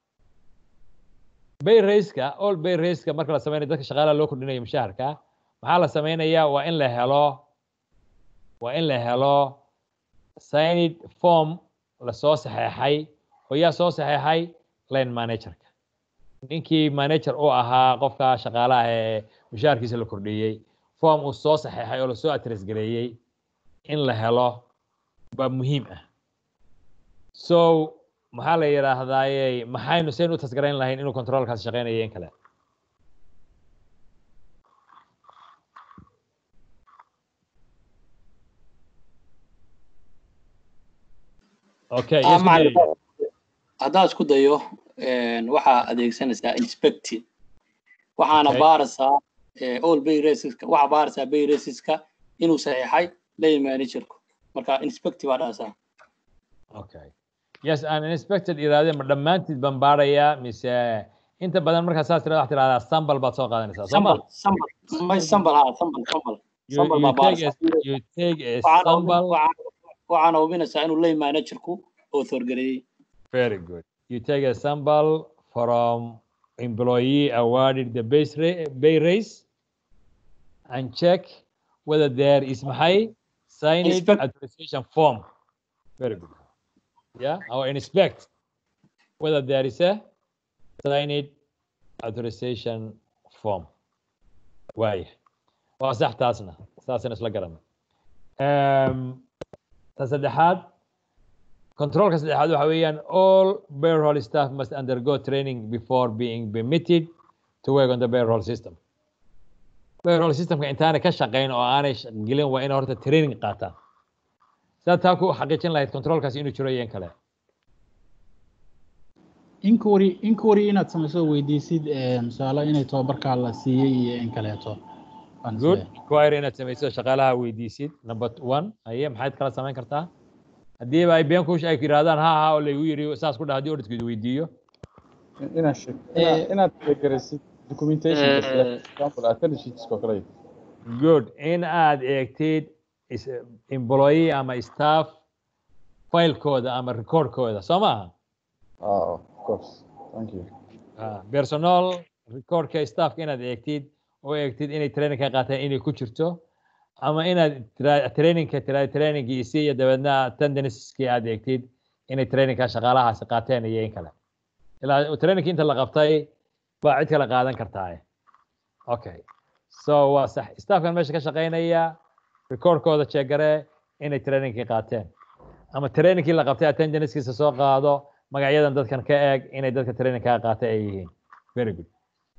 bay raiska all bay raiska marka la sameynayo dadka shaqaalaha loo kordhinayo mushaharka maxaa la sameynayaa waa in la helo waa in la helo signed form lasoo saxeexay oo yaa soo saxeexay line managerka ninkii manager u ahaa qofka shaqaalaha ee mushaharkiisa la kordhiyey form uu soo saxeexay oo lasoo address gareeyey in la helo baa muhiim ah so maxaa la yidhaahdaaye maxaynu saynu u tasgarayn lahayn inuu controlkaas shaqeynayo in kale okay Ah, yes, macallin, Mary. haddaad isku dayo een, waxaa adeegsanaysaa inspected waxaana Okay. baaraysaa eh, all bay raceska waxaa baaraysaa bay raceska inuu saxiixay lay managerku marka inspected baa dhahaysaa okay yes aan inspected iraade ma dhammaantiid baan baarayaa mise inta badan markaa saas tirada waxaa tirahdaa sambal baad soo qaadanaysaa soo ma sambal sambal may sambal ha sambal sambal you, sambal you baa take baaraysaa a, you take a Waxaana hubin- sambal waxaana- waxaana hubinaysaa inuu lay managerku author gareeyey Very good. You take a sample from employee awarded the base ra- pay raise and check whether there is maxay signed Inspect- authorization form. Very good. Yeah, or inspect whether there is a signed authorization form. Waay. Waa sax taasna. Taasna isla garana. Um, ta saddexaad controlka saddexaad waxa weeyaan all payroll staff must undergo training before being permitted to work on the payroll system payroll systemka intaanay ka shaqayn oo aanay sh- gelin waa inay horta training qaataan sidaad taa ku xaqiijin lahayd controlkaasi inuu jiro iyo in kale inquiry inquiry inaad samayso weydiisid eh, tusaale inay tababarkaa la siiyey iyo in kaleeto Waan good isleeyahay. inquiry inaad samayso shaqaalaha weydiisid number one haye maxaad kala samayn kartaa haddiiba ay been kush ay ku yidhahdaan ha ha oo laygu yidhi saas ku dhah haddii auditkeedu weydiiyo inaad sheeg inaad inaad tixgelisid documentation for example attendance oo kale good in aad eegtid is- employee ama staff filekooda ama recordkooda soo maaha ah of course thank you Ah, personal recordka staffka inaad eegtid oo eegtid inay training ka qaateen inay ku jirto ama inaad tira- trainingka tira trainingkii isi iyo dabeedna attendancekii aad eegtid inay trainingka shaqaalahaasi qaateen iyo in kale ilaa trainingki inta la qabtay baa cid kale qaadan kartaa okay so waa sax staffkan meesha ka shaqaynaya recordkooda jeegare inay trainingkii qaateen ama trainingkii la qabtay attendancekiisa soo qaado magacyadan dadkan ka eeg inay dadka training kaa qaatay ay yihiin very good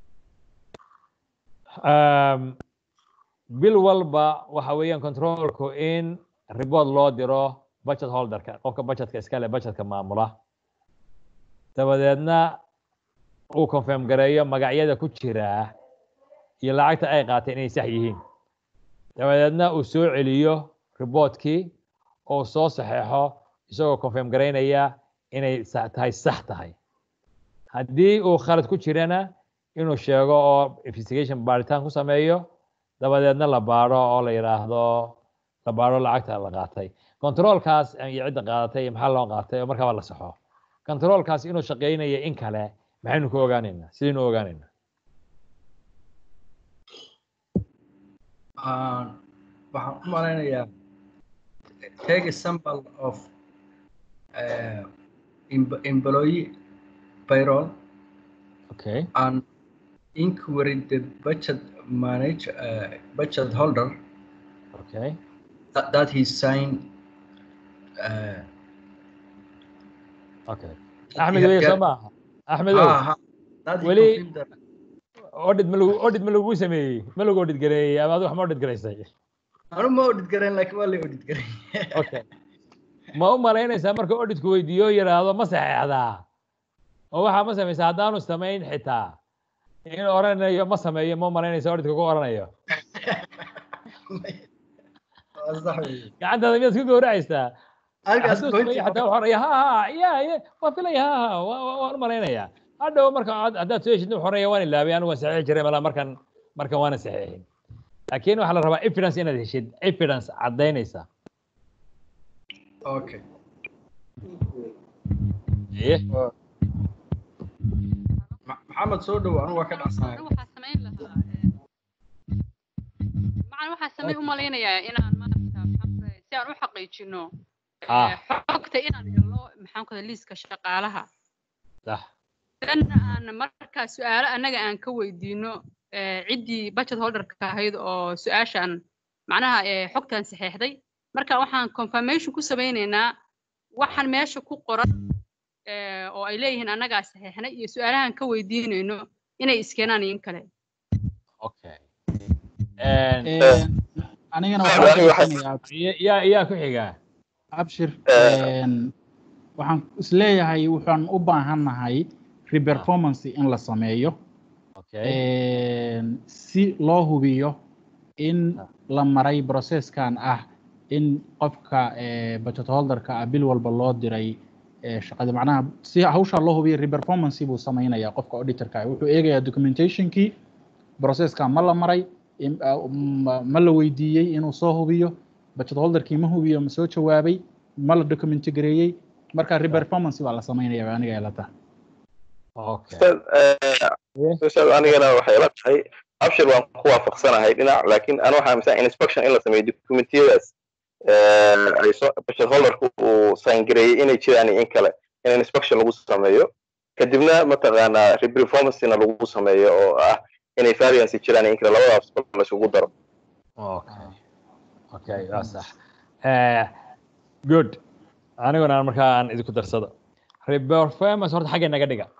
um, bil walba waxa weeyaan controlku in report loo diro budget holderka qofka budgetka iskale budgetka maamula dabadeedna uu confirm gareeyo magacyada ku jira iyo lacagta ay qaateen inay sax yihiin dabadeedna uu soo celiyo reportkii oo soo saxeexo isagoo confirm garaynaya inay sa- tahay sax tahay haddii uu khalad ku jirana inuu sheego oo investigation baaritaan ku sameeyo dabadeedna la baaro oo la yidhaahdo la baaro lacagta la qaatay controlkaas iyo cidda qaadatay iyo maxaa loo qaatay oo markaaba la saxo controlkaas inuu shaqeynayo in kale maxaynu ku ogaanaynaa sidaynu u ogaanaynaa Ah, waxaan u malaynayaa take a sample of uh, em- employee payroll okay and inquiry the budget manage uh, budget holder okay that, that he signed uh, okay that axmed he had wey soo got- maaha axmedow Ah, ah, that he weli confirmed that audit ma lagu audit ma lagu sameeyey ma lagu audit gareeyey ama adigu wax ma audit garaysay anu ma audit garayn laakiin waa la audit garay okay ma u malaynaysaa marka auditku weydiiyo yidhaahdo ma saxeexdaa oo waxaa ma samaysaa haddaanu samayn xitaa in oranayo ma sameeyo ma u malaynaysa auditka ku oranayo Waa sax weeye. gacantaada miyaad isku gowracaysaa Halkaas hadduu goyntii sameeyo xataa waxaa oraya ha ha ya ya waa filaya ha ha waa- waa- waan u malaynayaa hadhow marka aad- haddaad soo heshid wuxuu oraya waan ilaabay anigu waan saxiixi jiray malaa markan markan waana saxiixin laakiin waxaa la rabaa evidence inaad heshid evidence caddaynaysa okay Iye. Ma- maxamed soo dhow anu waa ka dhacsanahay waxaa samayn lahaa macan waxaa samayn u malaynayaa inaan maarata maxaan ku dhahay, si aan u xaqiijino Ah. eh, xogta inaan helo maxaan ku dhahay, liiska shaqaalaha sax danna aan markaa su-aalo annaga aan ka weydiino eh, ciddii budget holderka ahayd oo su-aashaan macnaha eh, xogtan saxeexday marka waxaan confirmation ku samaynaynaa waxaan meesha ku qoran eh, oo ay leeyihiin annagaa saxeexnay iyo su-aalahan ka weydiinayno inay iskeenaan iyo in kale okay anigana Aniga waxaan waxaa- fiirsanayaa yaa yaa ku xigaa abshir Eh. een, waxaan isleeyahay waxaan u baahannahay reperformance in la sameeyo okay een, si loo hubiyo in la maray processkan ah in qofka eh, budget holderka ah bil walba loo diray eh, shaqada macnaha si hawshaa loo hubiyo reperformance buu samaynayaa qofka auditorka ah wuxuu eegayaa documentationkii processka ma la maray im- ah, ma ma la weydiiyey inuu soo hubiyo budget holderkii ma hubiyo ma soo jawaabay ma la document gareeyey marka reperformance baa la samaynaya baa aniga ila tahay okay Ustaad, eh, ustaad anigana waxay la tahay abshir waan ku waafaqsanahay dhinac laakiin ana waxaa aaminsan inspection in la sameeyo documentiyadaas eh, ay soo budget holderku uu sign gareeyey inay jiraan iyo in kale in inspection lagu sameeyo kadibna mataqaanaa reperformancena lagu sameeyo oo ah inay variance jiraan iyo in kale labadaas la isugu daro okay okay waa sax Eh, good aniguna aan markaa aan idinku darsado reperformance horta xagga naga dhiga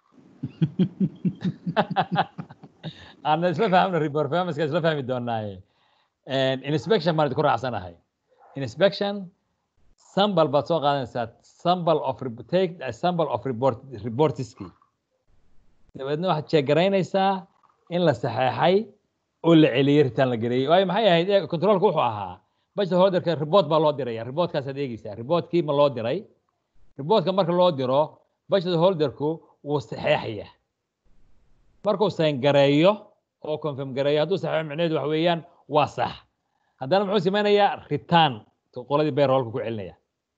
aan isla fahmno reperformanceka isla fahmi doonaaye inspection baan idinku raacsanahay inspection sample baad soo qaadanaysaa sample of rep- take a sample of report reportiski dabeedna waxaad sheegaraynaysaa in la saxeexay oo la celiyey ritaan la geliyey waayo maxay ahayd ee controlka wuxuu ahaa budget holderka report baa loo diraya reportkaasaad eegeysaa reportkii ma loo diray reportka marka loo diro budget holderku wuu saxeexaya markuu sign gareeyo oo confirm gareeyo hadduu saxeexo micnaheedu waxa weeyaan waa sax haddana muxuu sameynayaa return qoladii payrollka ku celinaya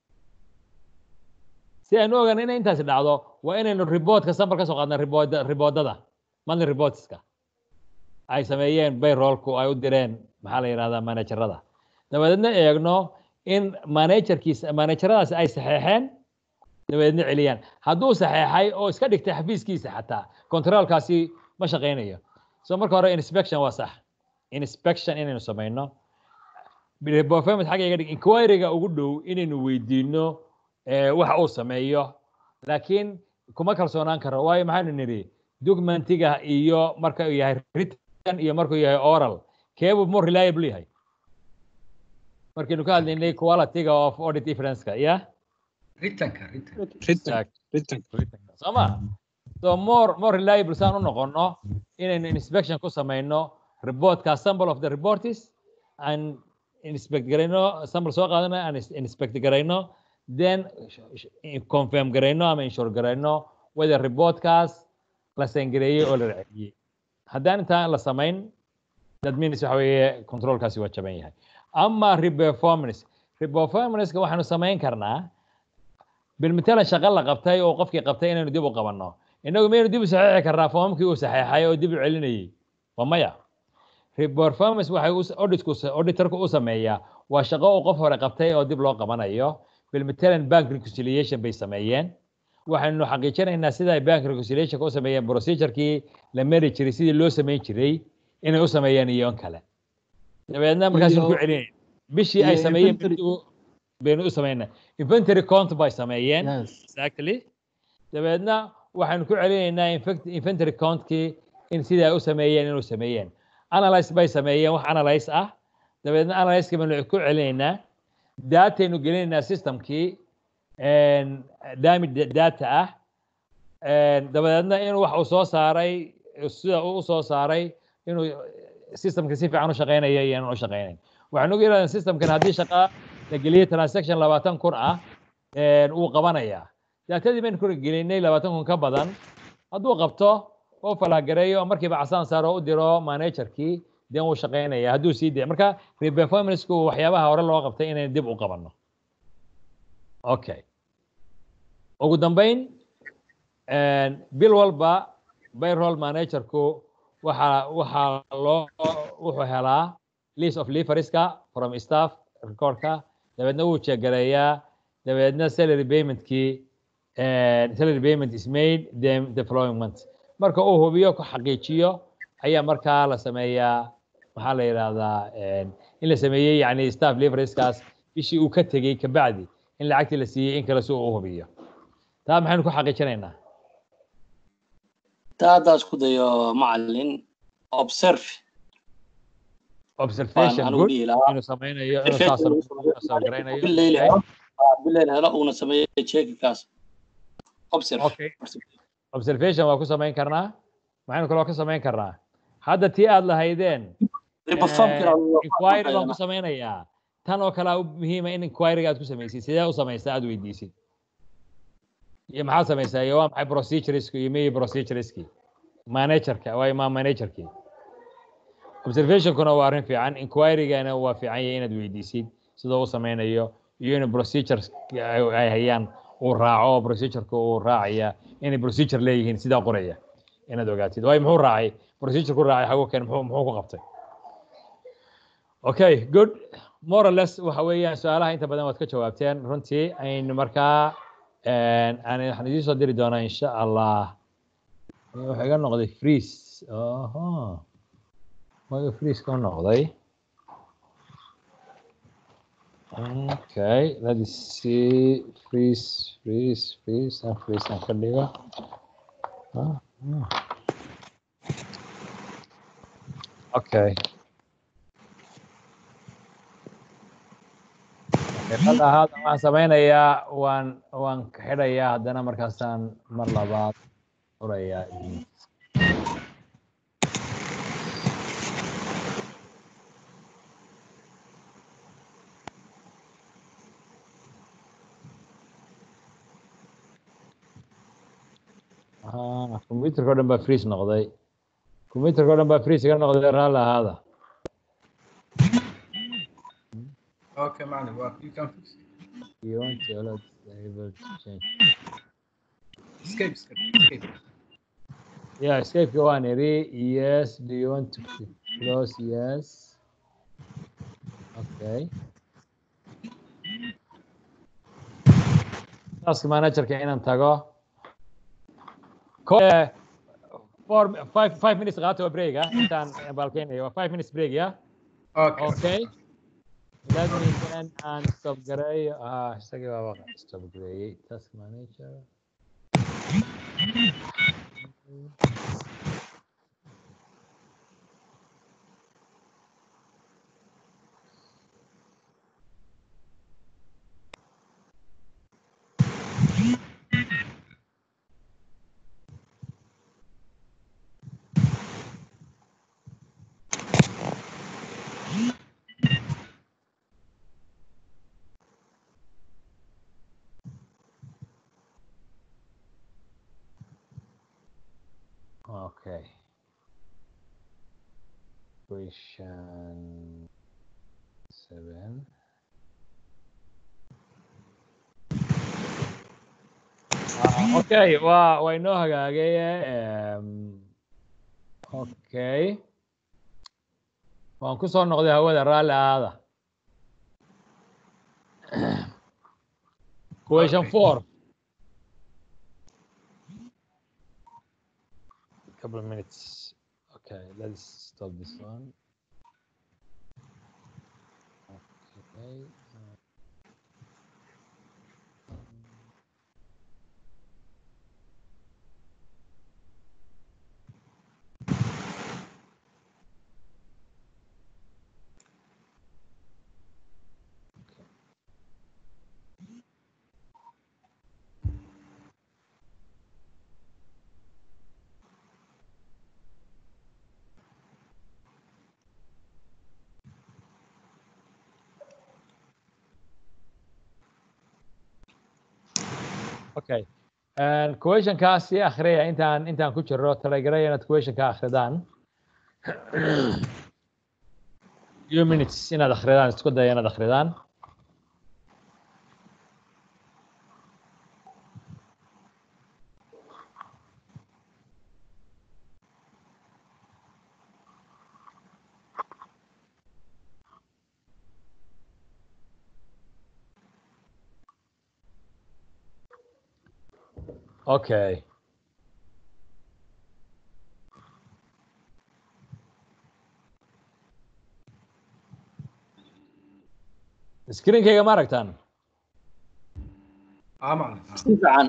si aynu ogaan inay intaasi dhacdo waa inaynu reportka sample ka soo qaadna riboodada monthly reportska ay sameeyeen payrollku ay u direen maxaa la yidhahdaa managerada dabadeedna eegno in managerkiisa manageradaasi ay saxeexeen dabadeedna celiyaan hadduu saxeexay oo iska dhigtay xafiiskiisa xataa controlkaasi ma shaqaynayo so marka hore inspection waa sax inspection inaynu samayno performance xagga iga dhig inquiryga ugu dhow inaynu weydiino eh, waxa uu sameeyo laakiin kuma kalsoonaan karo waayo maxaanu nidhi documentiga iyo marka uu yahay written iyo markuu yahay oral keebuu more reliable yahay markaynu ka hadlaynay qualityga of audit differenceka ya ritanka ritan soo ma so more more reliable saan u noqono inaynu inspection ku samayno reportka sample of the report is and inspect garayno sample soo qaadano and is- inspect garayno then sh- sh- confirm garayno ama insure garayno whether reportkaas la sangareeyey oo la raaciyey haddaan intaan la samayn that means waxa weeye controlkaasi waa jaban yahay ama reperformance reperformanceka waxaanu samayn karnaa bilmatalan shaqo la qabtay oo qofkii qabtay inaynu dib u qabanno innagu maynu dib u saxiixi karnaa foomamkii uu saxeexay oo dib u celinayey waa maya performance waxay u- auditku auditorku u sameeyaa waa shaqo uu qof hore qabtay oo dib loo qabanayo bilmatalan bank reconciliation bay sameeyeen waxaynu xaqiijinaynaa sida ay bank reconciliationka u sameeyeen procedurekii la mari jiray sidii loo samayn jiray inay u sameeyeen iyo in kale dabeedna markaasaynu ku Iyo- celinayna bishii ay iyo sameeyeen inventory- bishii baynu u sameynaa inventory count bay sameeyeen exactly dabeedna waxaynu ku celinaynaa infect- inventory countkii in sidii ay u sameeyeen inuu sameeyeen analyze bay sameeyeen wax analyze ah dabeedna analyzekii baynu ku celinaynaa dataynu gelinaynaa systemkii damage data ah dabadeedna inuu wax uu soo saaray sida uu u soo saaray inuu systemka si fiican u shaqeynayo iyo inaan u shaqeynayn waxaan ugu yidhahdaa systemkan haddii shaqa la geliyey transaction labaatan kun ah wuu qabanayaa daatadii baynu ku gelinay labaatan kun ka badan hadduu qabto oo falagareeyo markiiba casaan saaro u diro managerkii den wuu shaqeynaya hadduu sii daya marka reperformanceku waxyaabaha hore loo qabtay inaynu dib u qabanno okay ugu dambeyn bil walba payroll managerku waxaa waxaa loo wuxuu helaa list of leaverska from staff recordka dabeedna wuu jeegaleeyaa dabeedna salary paymentkii salary payment is made the, the following month marka uu hubiyo ku xaqiijiyo ayaa markaa la sameeyaa maxaa la yidhahdaa in la sameeyey yani staff leaverskaas bishii uu ka tegey kabacdi in lacagtii la siiyey in kale si uu u hubiyo taa maxaynu ku xaqiijinaynaa taa haddaa isku dayo macalin observe observation anigu good dhihi lahaa. inuu sameynayo inuu saas garaynayo billayl helo ah, billayl helo uuna sameeyo checkikaas observe Okay. observation waa ku samayn karnaa maxaynu kaloo ka samayn karnaa hadda tii aad lahaydeen Performkina eh, waa- inquiry baan ku samaynayaa tan oo kale u muhiima in inquiryga aad ku samaysid sidee u samaysaa aad weydiisid iyo maxaad samaysaa iyo waa maxay procedureski iyo miyi procedureski managerka waa ma managerkii observationkuna waa arrin fiican inquirygana waa fiican yahay inaad weydiisid sidoo u sameynayo iyo in procedures ay ay hayaan uu raaco procedureka uu raacaya inay procedure leeyihiin sidaa qoraya inaad ogaatid waayo muxuu raacay procedure ku raacay xagu keen muxuu muxuu ku qabtay okay good more or less waxa weeyaan su-aalaha inta badan waad ka jawaabteen runtii aynu markaa aan waxaan idiin soo diri doonaa insha allah wuxuu iga noqday freeze oho waga freeze ka noqday okay let us see freeze freeze freeze and freeze aan ka dhigo Ah, ah. okay hadda hadda waxaan sameynayaa waan waan ka xidhayaa haddana markaasaan mar labaad furayaa Ah, computerka o dhan baa freeze noqday computerka o dhan baa freeze iga noqday raalli ahaada Okay, معلم. Well, you can fix it. you want to allow disable to change Escape, escape, escape. Yeah, escape go on, Eri. Yes. Do you want to close? Yes. Okay. Task manager-ka inaan tago. Ko- eh, four, five, five minutes qaato oo break ah intaan balkeenayo. Waa five minutes break, yeah? Okay. Okay. let me then aan stop gareeyo ah isagii baaba stop gareeyey task manager Okay. Question seven. Ah, okay, waa waa inoo hagaagay em, okay waan ku soo noqday hawada raalli aada question four couple of minutes okay let's stop this one okay uh, Okay. And question kaasi akhriya intaan intaan ku jiro talagalay inaad question ka akhridaan. Few minutes inaad akhridaan isku daya inaad akhridaan. Okay. Screenkayga ma aragtaan? aa macna si fiican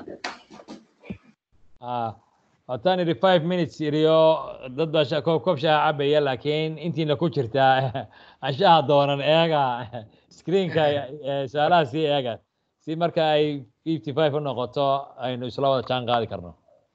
Ah, wataan idhi five minutes iriyo dad baa sha- koob koob shaaha cabaya laakiin intiina ku jirtaa anshaha doonan eega screenka eh, su-aalaha sii eega si marka ay fifty five u noqoto aynu isla wada jaan qaadi karno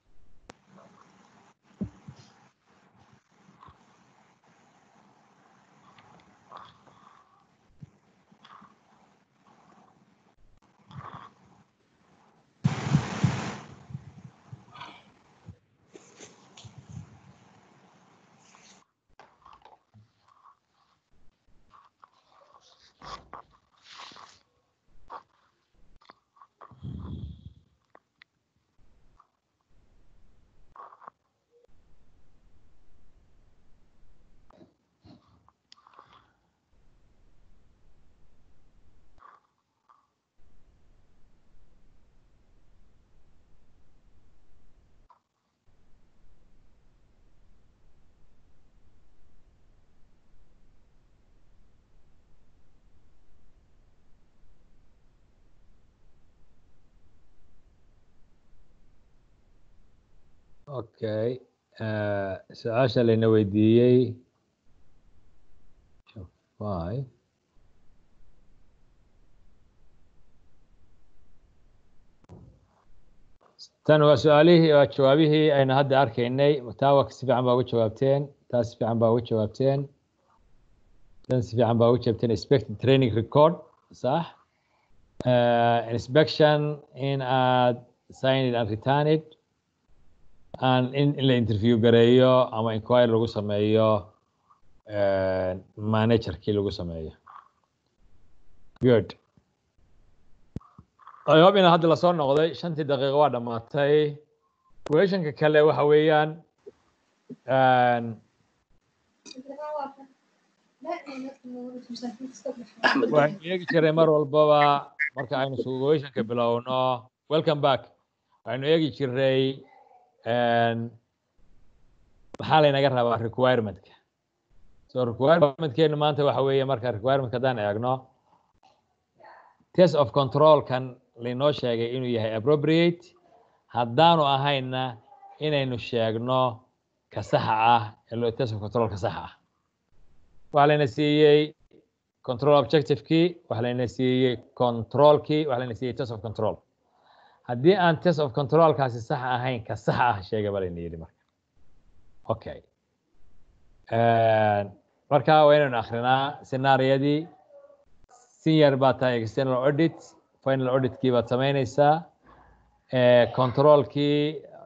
okay eh, su-aasha layna weydiiyey Five. tan waa su-aalihii waa jawaabihii aynu hadda arkaynay taa waa si fiican baa uga jawaabteen taa si fiican baa uga jawaabteen tan si fiican baa uga jawaabteen expected training record sax uh, inspection in aad sign it and return it and in, in la interview gareeyo ama inquiry lagu sameeyo uh, managerkii lagu sameeyo good I hope ina hadda lasoo noqday shantii daqiiqo waa dhammaatay questionka kale waxa weeyaan een, waxaynu eegi jiray mar walbaba marka aynu questionka bilowno welcome back waxaynu eegi jiray een, maxaa laynaga rabaa requirementka so requirementkeenu maanta waxa weeye marka requirement haddaan eegno test of controlkan lainoo sheegay inuu yahay appropriate haddaanu ahayna inaynu sheegno ka saxa ah ee loo test of control ka saxa ah waxaa layna siiyey control objectivekii waxaa layna siiyey controlkii waxaa layna siiyey test of control haddii aan test of controlkaasi sax ahayn ka sax ah sheega ba layna yidhi marka okay marka waa inaynu akrinaa scenaariyadii senior baa tahay external audit final auditkii baad samaynaysaa controlkii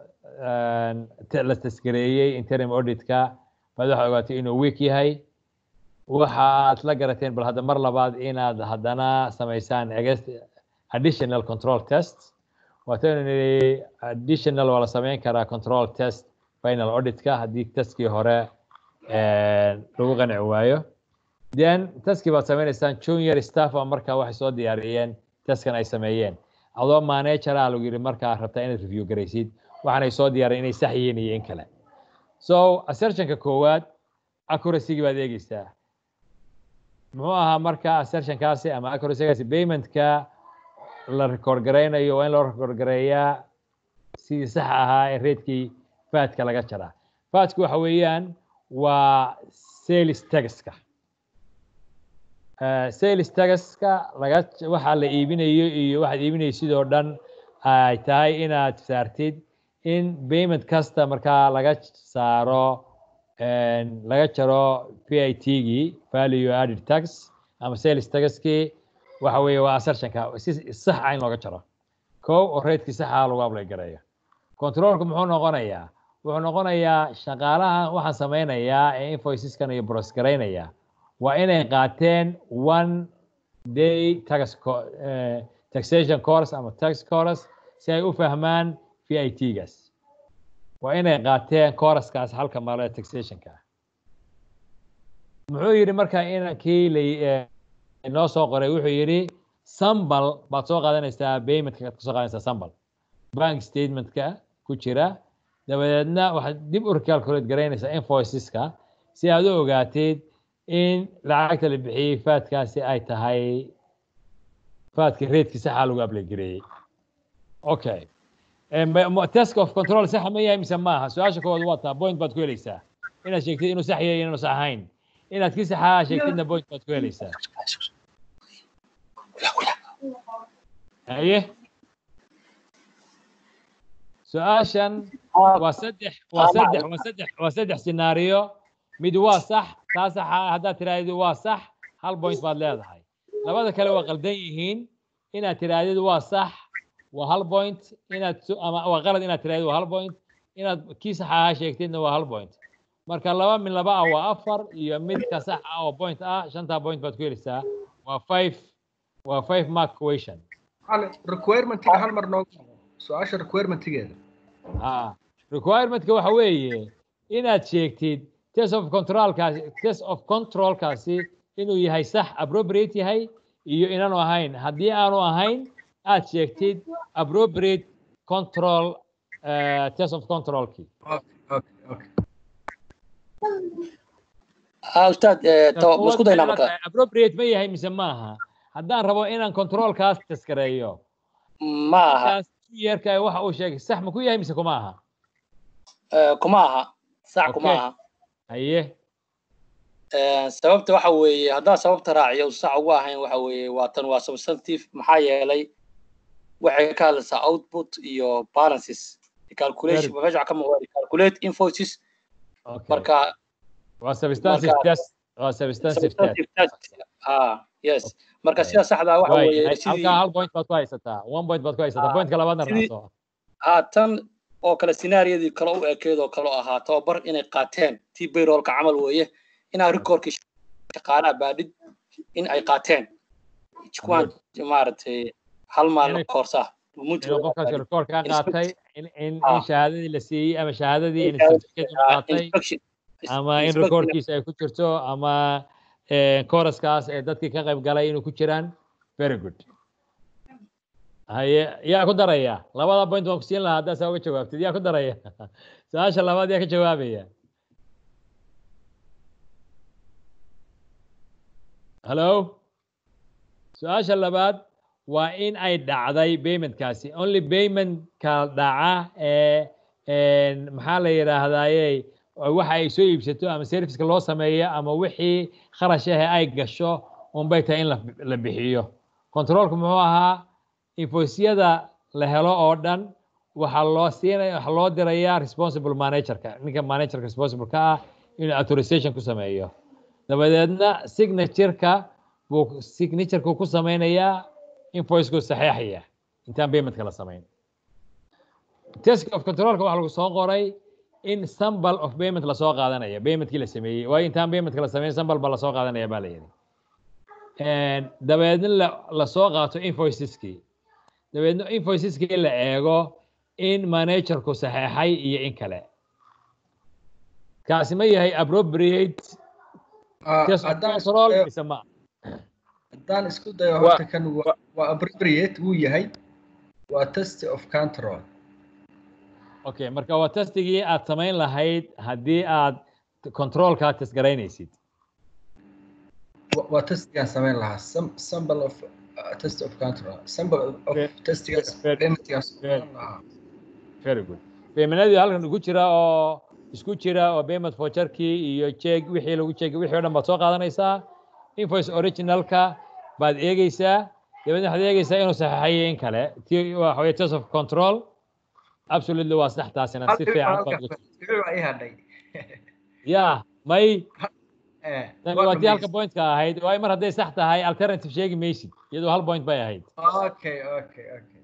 la tasgareeyey interim auditka baad waxaad ogaatay inuu weak yahay waxa aad la garateen bal hadda mar labaad inaad haddana samaysaan additional control test waataynu nidhi additional waa la samayn karaa control test final auditka haddii testkii hore lagu qanci waayo then testkii baad sameynaysaan junior staff a markaa waxay soo diyaariyeen testkan ay sameeyeen adoo manageraa lagu yidhi markaa rabtaa inaad review garaysid waxaanay soo diyaariyeen inay sax yihiin iyo in kale so assertionka koowaad accuracy-gii baad eegeysaa muxuu ahaa marka assertionkaasi ama accuracy-gaasi paymentka la record garaynayo waa in loo record gareeyaa sidii sax ahaa ee reedkii faadka laga jaraa faadku waxa weeyaan waa sales taxka sales taxka laga waxa la iibinayo iyo waxaad iibinaysid oo dhan ay tahay inaad saartid in payment kasta markaa laga saaro laga jaro p i t gii value added tax ama sales taxkii waxa weeye waa assertionka si sax ah in looga jaro kow oo reedkii sax ah lagu ablay gareeyo controlku muxuu noqonayaa wuxuu noqonayaa shaqaalaha waxaan sameynayaa ee invoiceskan iyo bros garaynaya waa inay qaateen one day tax taxation course ama tax course si ay u fahmaan v i t gaas waa inay qaateen courskaas halka malo ee taxationka ah muxuu yidhi marka inankii la noo soo qoray wuxuu yidhi sambal baad soo qaadanaysaa paymentka aad kasoo qaadanaysaa sambal bank statementka ku jira dabadeedna waxaad dib u recalculate garaynaysaa invoiceska si aad u ogaatid in lacagta la bixiyey faadkaasi ay tahay faadka reedkii saxa lagu ablaygareeyey okay task of control saxa ma yahay mise maaha su-aasha koowaad waa taa point baad ku helaysaa inaad sheegtid inuu sax yahay inaanu sax ahayn inaad kii saxaa sheegtidna point baad ku helaysaa haye su-aashan waa saddex waa saddex waa saddex waa saddex scenario mid waa sax taa saxa haddaad tirahdid waa sax hal point baad leedahay labada kale waa qaldan yihiin inaad tirahdid waa sax waa hal point inaad ama waa qalad inaad tirahdid waa hal point inaad kii sax ahaa sheegtidna waa hal point marka laba min laba ah waa afar iyo midka sax ah oo point ah shantaa point baad ku helaysaa waa five waa five mark question requirementiga hal mar noogu su-aasha requirementigeeda ha requirementka waxa weeye inaad sheegtid test of controlkaasi test of controlkaasi inuu yahay sax appropriate yahay iyo inaanu ahayn haddii aanu ahayn aad sheegtid appropriate control uh, test of controlkii ustaad masku daynaa marka appropriate ma yahay mise maaha haddaan rabo inaan controlkaas taskareeyo maaha yeerka waxa uu sheegay sax ma ku yahay mise kuma aha kuma aha sax kuma aha haye sababta waxa weeye haddaan sababta raaciyo sax ugu ahayn waxa weeye waa tan waa substantive maxaa yeelay waxay ka hadlaysaa output iyo balances calculation meesha ka muuqda calculate invoices marka waa substantive test waa substantive test ah yes marka sida saxda waxa weeye halkaa hal point baad ku haysataa one point baad ku haysataa pointka labaadna raacso haatan oo kale scenaariyadii kale u ekeed oo kale ahaa tababar inay qaateen tii bayroolka camal weeye inaa rikoorkii shaqaalaha baadhid in ay qaateen kuwaan maaragtay hal maalin koorsa qofkaas rikoorkaa qaatay in in shahaadadii la siiyey ama shahaadadii in certificate qaatay ama in rikoorkiisa ay ku jirto ama kooraskaas ee dadkii ka qayb galay inuu ku jiraan very good haye yaa ku daraya labada point waan ku siin lahaa haddaa saa uga jawaabtid yaa ku daraya su-aasha labaad yaa ka jawaabaya hallo su-aasha labaad waa in ay dhacday paymentkaasi only paymentka dhaca ee een, maxaa la yidhaahdaaye waxa ay soo iibsato ama serviceka loo sameeyo ama wixii kharash ahe ay gasho unbay tahay in la, la bixiyo controlku muxuu ahaa invoicyada la helo oo dhan waxaa loo siinaya waxaa loo dirayaa responsible managerka ninka managerka responsible ka ah inuu authorization ku sameeyo dabadeedna signatureka buu signatureka ku sameynayaa invoiceku saxeexaya intaan paymentka la samayn test of controlka waxaa lagu soo qoray in sample of payment lasoo qaadanaya paymentkii la sameeyey waayo intaan paymentka la sameyn sample ba lasoo qaadanaya baa la yidhi dabeedna la lasoo qaato invoiceskii dabeedna invoiceskii la eego in managerku saxeexay iyo in kale kaasi ma yahay appropriate test of haddaan isku control dayo- mise ma haddaan isku dayo Waa- horta kan waa waa appropriate wuu yahay waa test of control okay marka waa testigii aad samayn lahayd haddii aad controlkaa test garaynaysid Wa- waa testigaan samayn lahaa Sam- sample of uh, test of control sample of Ve- testigaas ve- paymentgaas ve- samayn lahaa very good paymentadii halkan ugu jira oo isku jira oo payment voucherkii iyo check wixii lagu check wixii oo dhan baad soo qaadanaysaa invoice originalka baad eegeysaa dabeedna waxaad eegeysaa inuu saxeexayo in kale ti waxa weye test of control absolutely waa sax taasina hal si dhibic baa fiican baad halkaas uga dhibic baa ii hadhay ya may Eh, tani waa waa tii halka dhamays- pointka ahayd waayo mar hadday sax tahay alternative sheegi maysid iyadoo hal point bay ahayd okay okay okay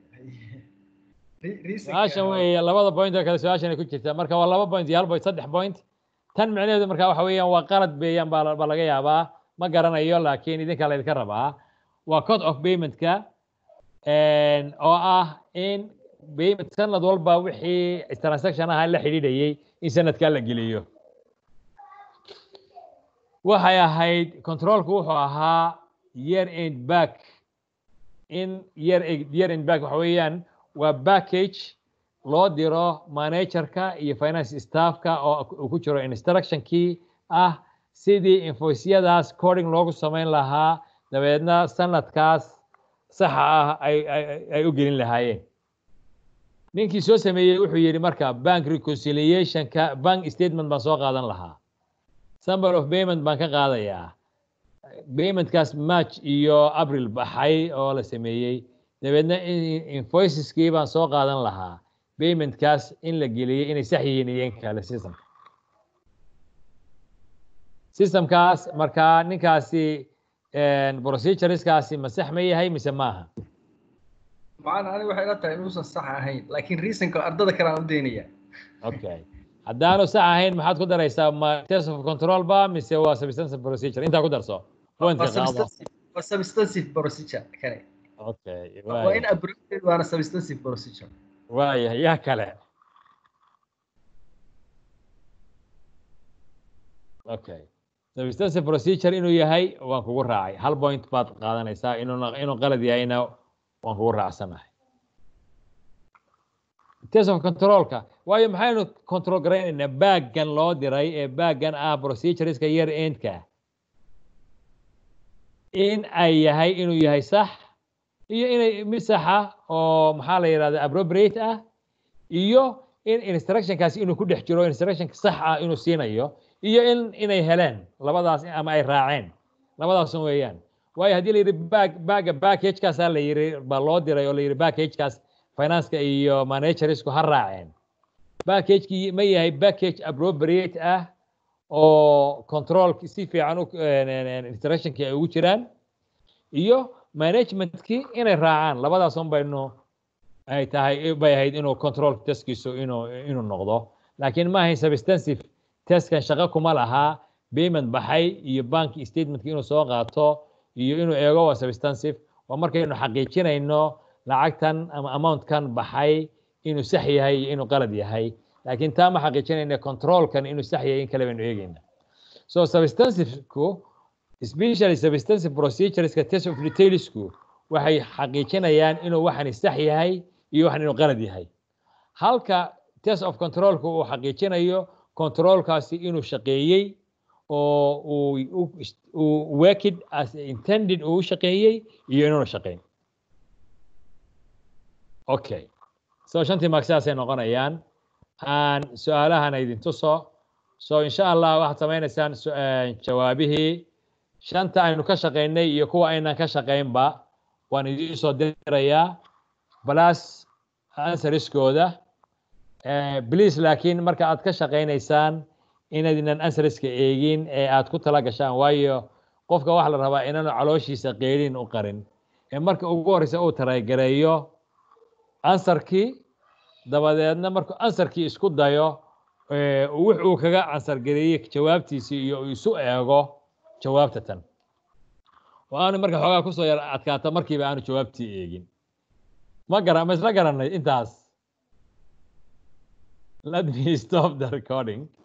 Re- reasonka- su-aashan weeye labada point oo kale su-aashan ay ku jirta marka waa laba point iyo hal point saddex point tan micnaheedu marka waxa weeyaan waa qalad beeyaan baa la- baa laga yaabaa ma garanayo laakiin idinka laydinka rabaa waa code of paymentka een, oo ah in payment sanad walba wixii transaction aha la xidhiidhayay in sanadkaa la geliyo waxay ahayd controlku wuxuu ahaa year end back in year year end back waxa weeyaan waa package loo diro managerka iyo finance staffka oo uu ku jiro instructionkii ah sidii invoicyadaas coding loogu samayn lahaa dabeedna sanadkaas saxa ah ay ay- ay u gelin lahaayeen ninkii soo sameeyey wuxuu yidhi marka bank reconciliationka bank statement baan soo qaadan lahaa sample of payment baan ka qaadayaa paymentkaas march iyo april baxay oo la sameeyey dabeedna in- invoiceskii baan soo qaadan lahaa paymentkaas in la geliyey inay sax yihiin iyo in kale systemka systemkaas markaa ninkaasi procedureskaasi ma sax ma yahay mise maaha macana aniga waxay ila tahay inuusan sax ahayn laakiin reasonka ardada kale aan u daynaya okay haddaanu sax ahayn maxaad ku daraysaa ma test of control ba mise waa substantive procedure intaa ku darso pointka waa qaado substantive waa substantive procedure kane okay waa waaya in appropriate waana substantive procedure waaya yaa kale okay substantive procedure inuu yahay waan kugu raacay hal point baad qaadanaysaa inuu inuu qalad yahayna waan kugu raacsanahay test of controlka waayo maxaynu control garaynaynaa baaggan loo diray ee baaggan ah procedureska year endka in ay yahay inuu yahay sax iyo inay mid saxa oo maxaa la yidhahda appropriate ah iyo in instructionkaasi inuu ku dhex jiro instructionka sax ah inuu siinayo iyo in inay heleen labadaas ama ay raaceen labadaasun weeyaan waayo haddii la yidhi bag bagga packagekaasaa la yidhi baa loo diray oo la yidhi packagekaas financeka iyo managerisku ha raaceen packagekii ma yahay package appropriate ah oo control si fiican u instructionkii ay ugu jiraan iyo managementkii inay raacaan labadaas un baynu ay tahay bay ahayd inuu control testkiisu inuu inuu noqdo laakiin ma ahayn substantive testkan shaqo kuma lahaa payment baxay iyo bank statementka inuu soo qaato iyo inuu eego waa substantive waa markaynu xaqiijinayno lacagtan ama amountkan baxay inuu sax yahay iyo inuu qalad yahay laakiin taa ma xaqiijinayna controlkan inuu sax yahay in kale baynu eegayna so substantiveku especially substantive procedureska test of detailsku waxay xaqiijinayaan inuu waxani sax yahay iyo waxan inuu qalad yahay halka test of controlku uu xaqiijinayo controlkaasi inuu shaqeeyey oo uu uu worked as intended uu u shaqeeyey iyo inuuna shaqeyn okay so shantii mark sidaasay noqonayaan aan su-aalahana idin tuso so insha allah waxaad samaynaysaan su- eh, jawaabihii shanta aynu ka shaqaynay iyo kuwa aynan ka shaqaynba waan idiin soo dirayaa plus answeriskooda Eh, please laakiin marka aad ka shaqaynaysaan inaydnan answeriska eegin ee aad ku tala gashaan waayo qofka waxaa la rabaa inaanu calooshiisa qeelin u qarin ee marka ugu horreysa uu taraygareeyo ansarkii dabadeedna markuu ansarkii isku dayo eh, wix uu kaga ansargareeyey jawaabtiisii iyo uu isu eego jawaabta tan oo aanu marka xoogaa kusoo yar adkaata markiiba aanu jawaabtii eegin ma gara ma isla garanay intaas let me stop the recording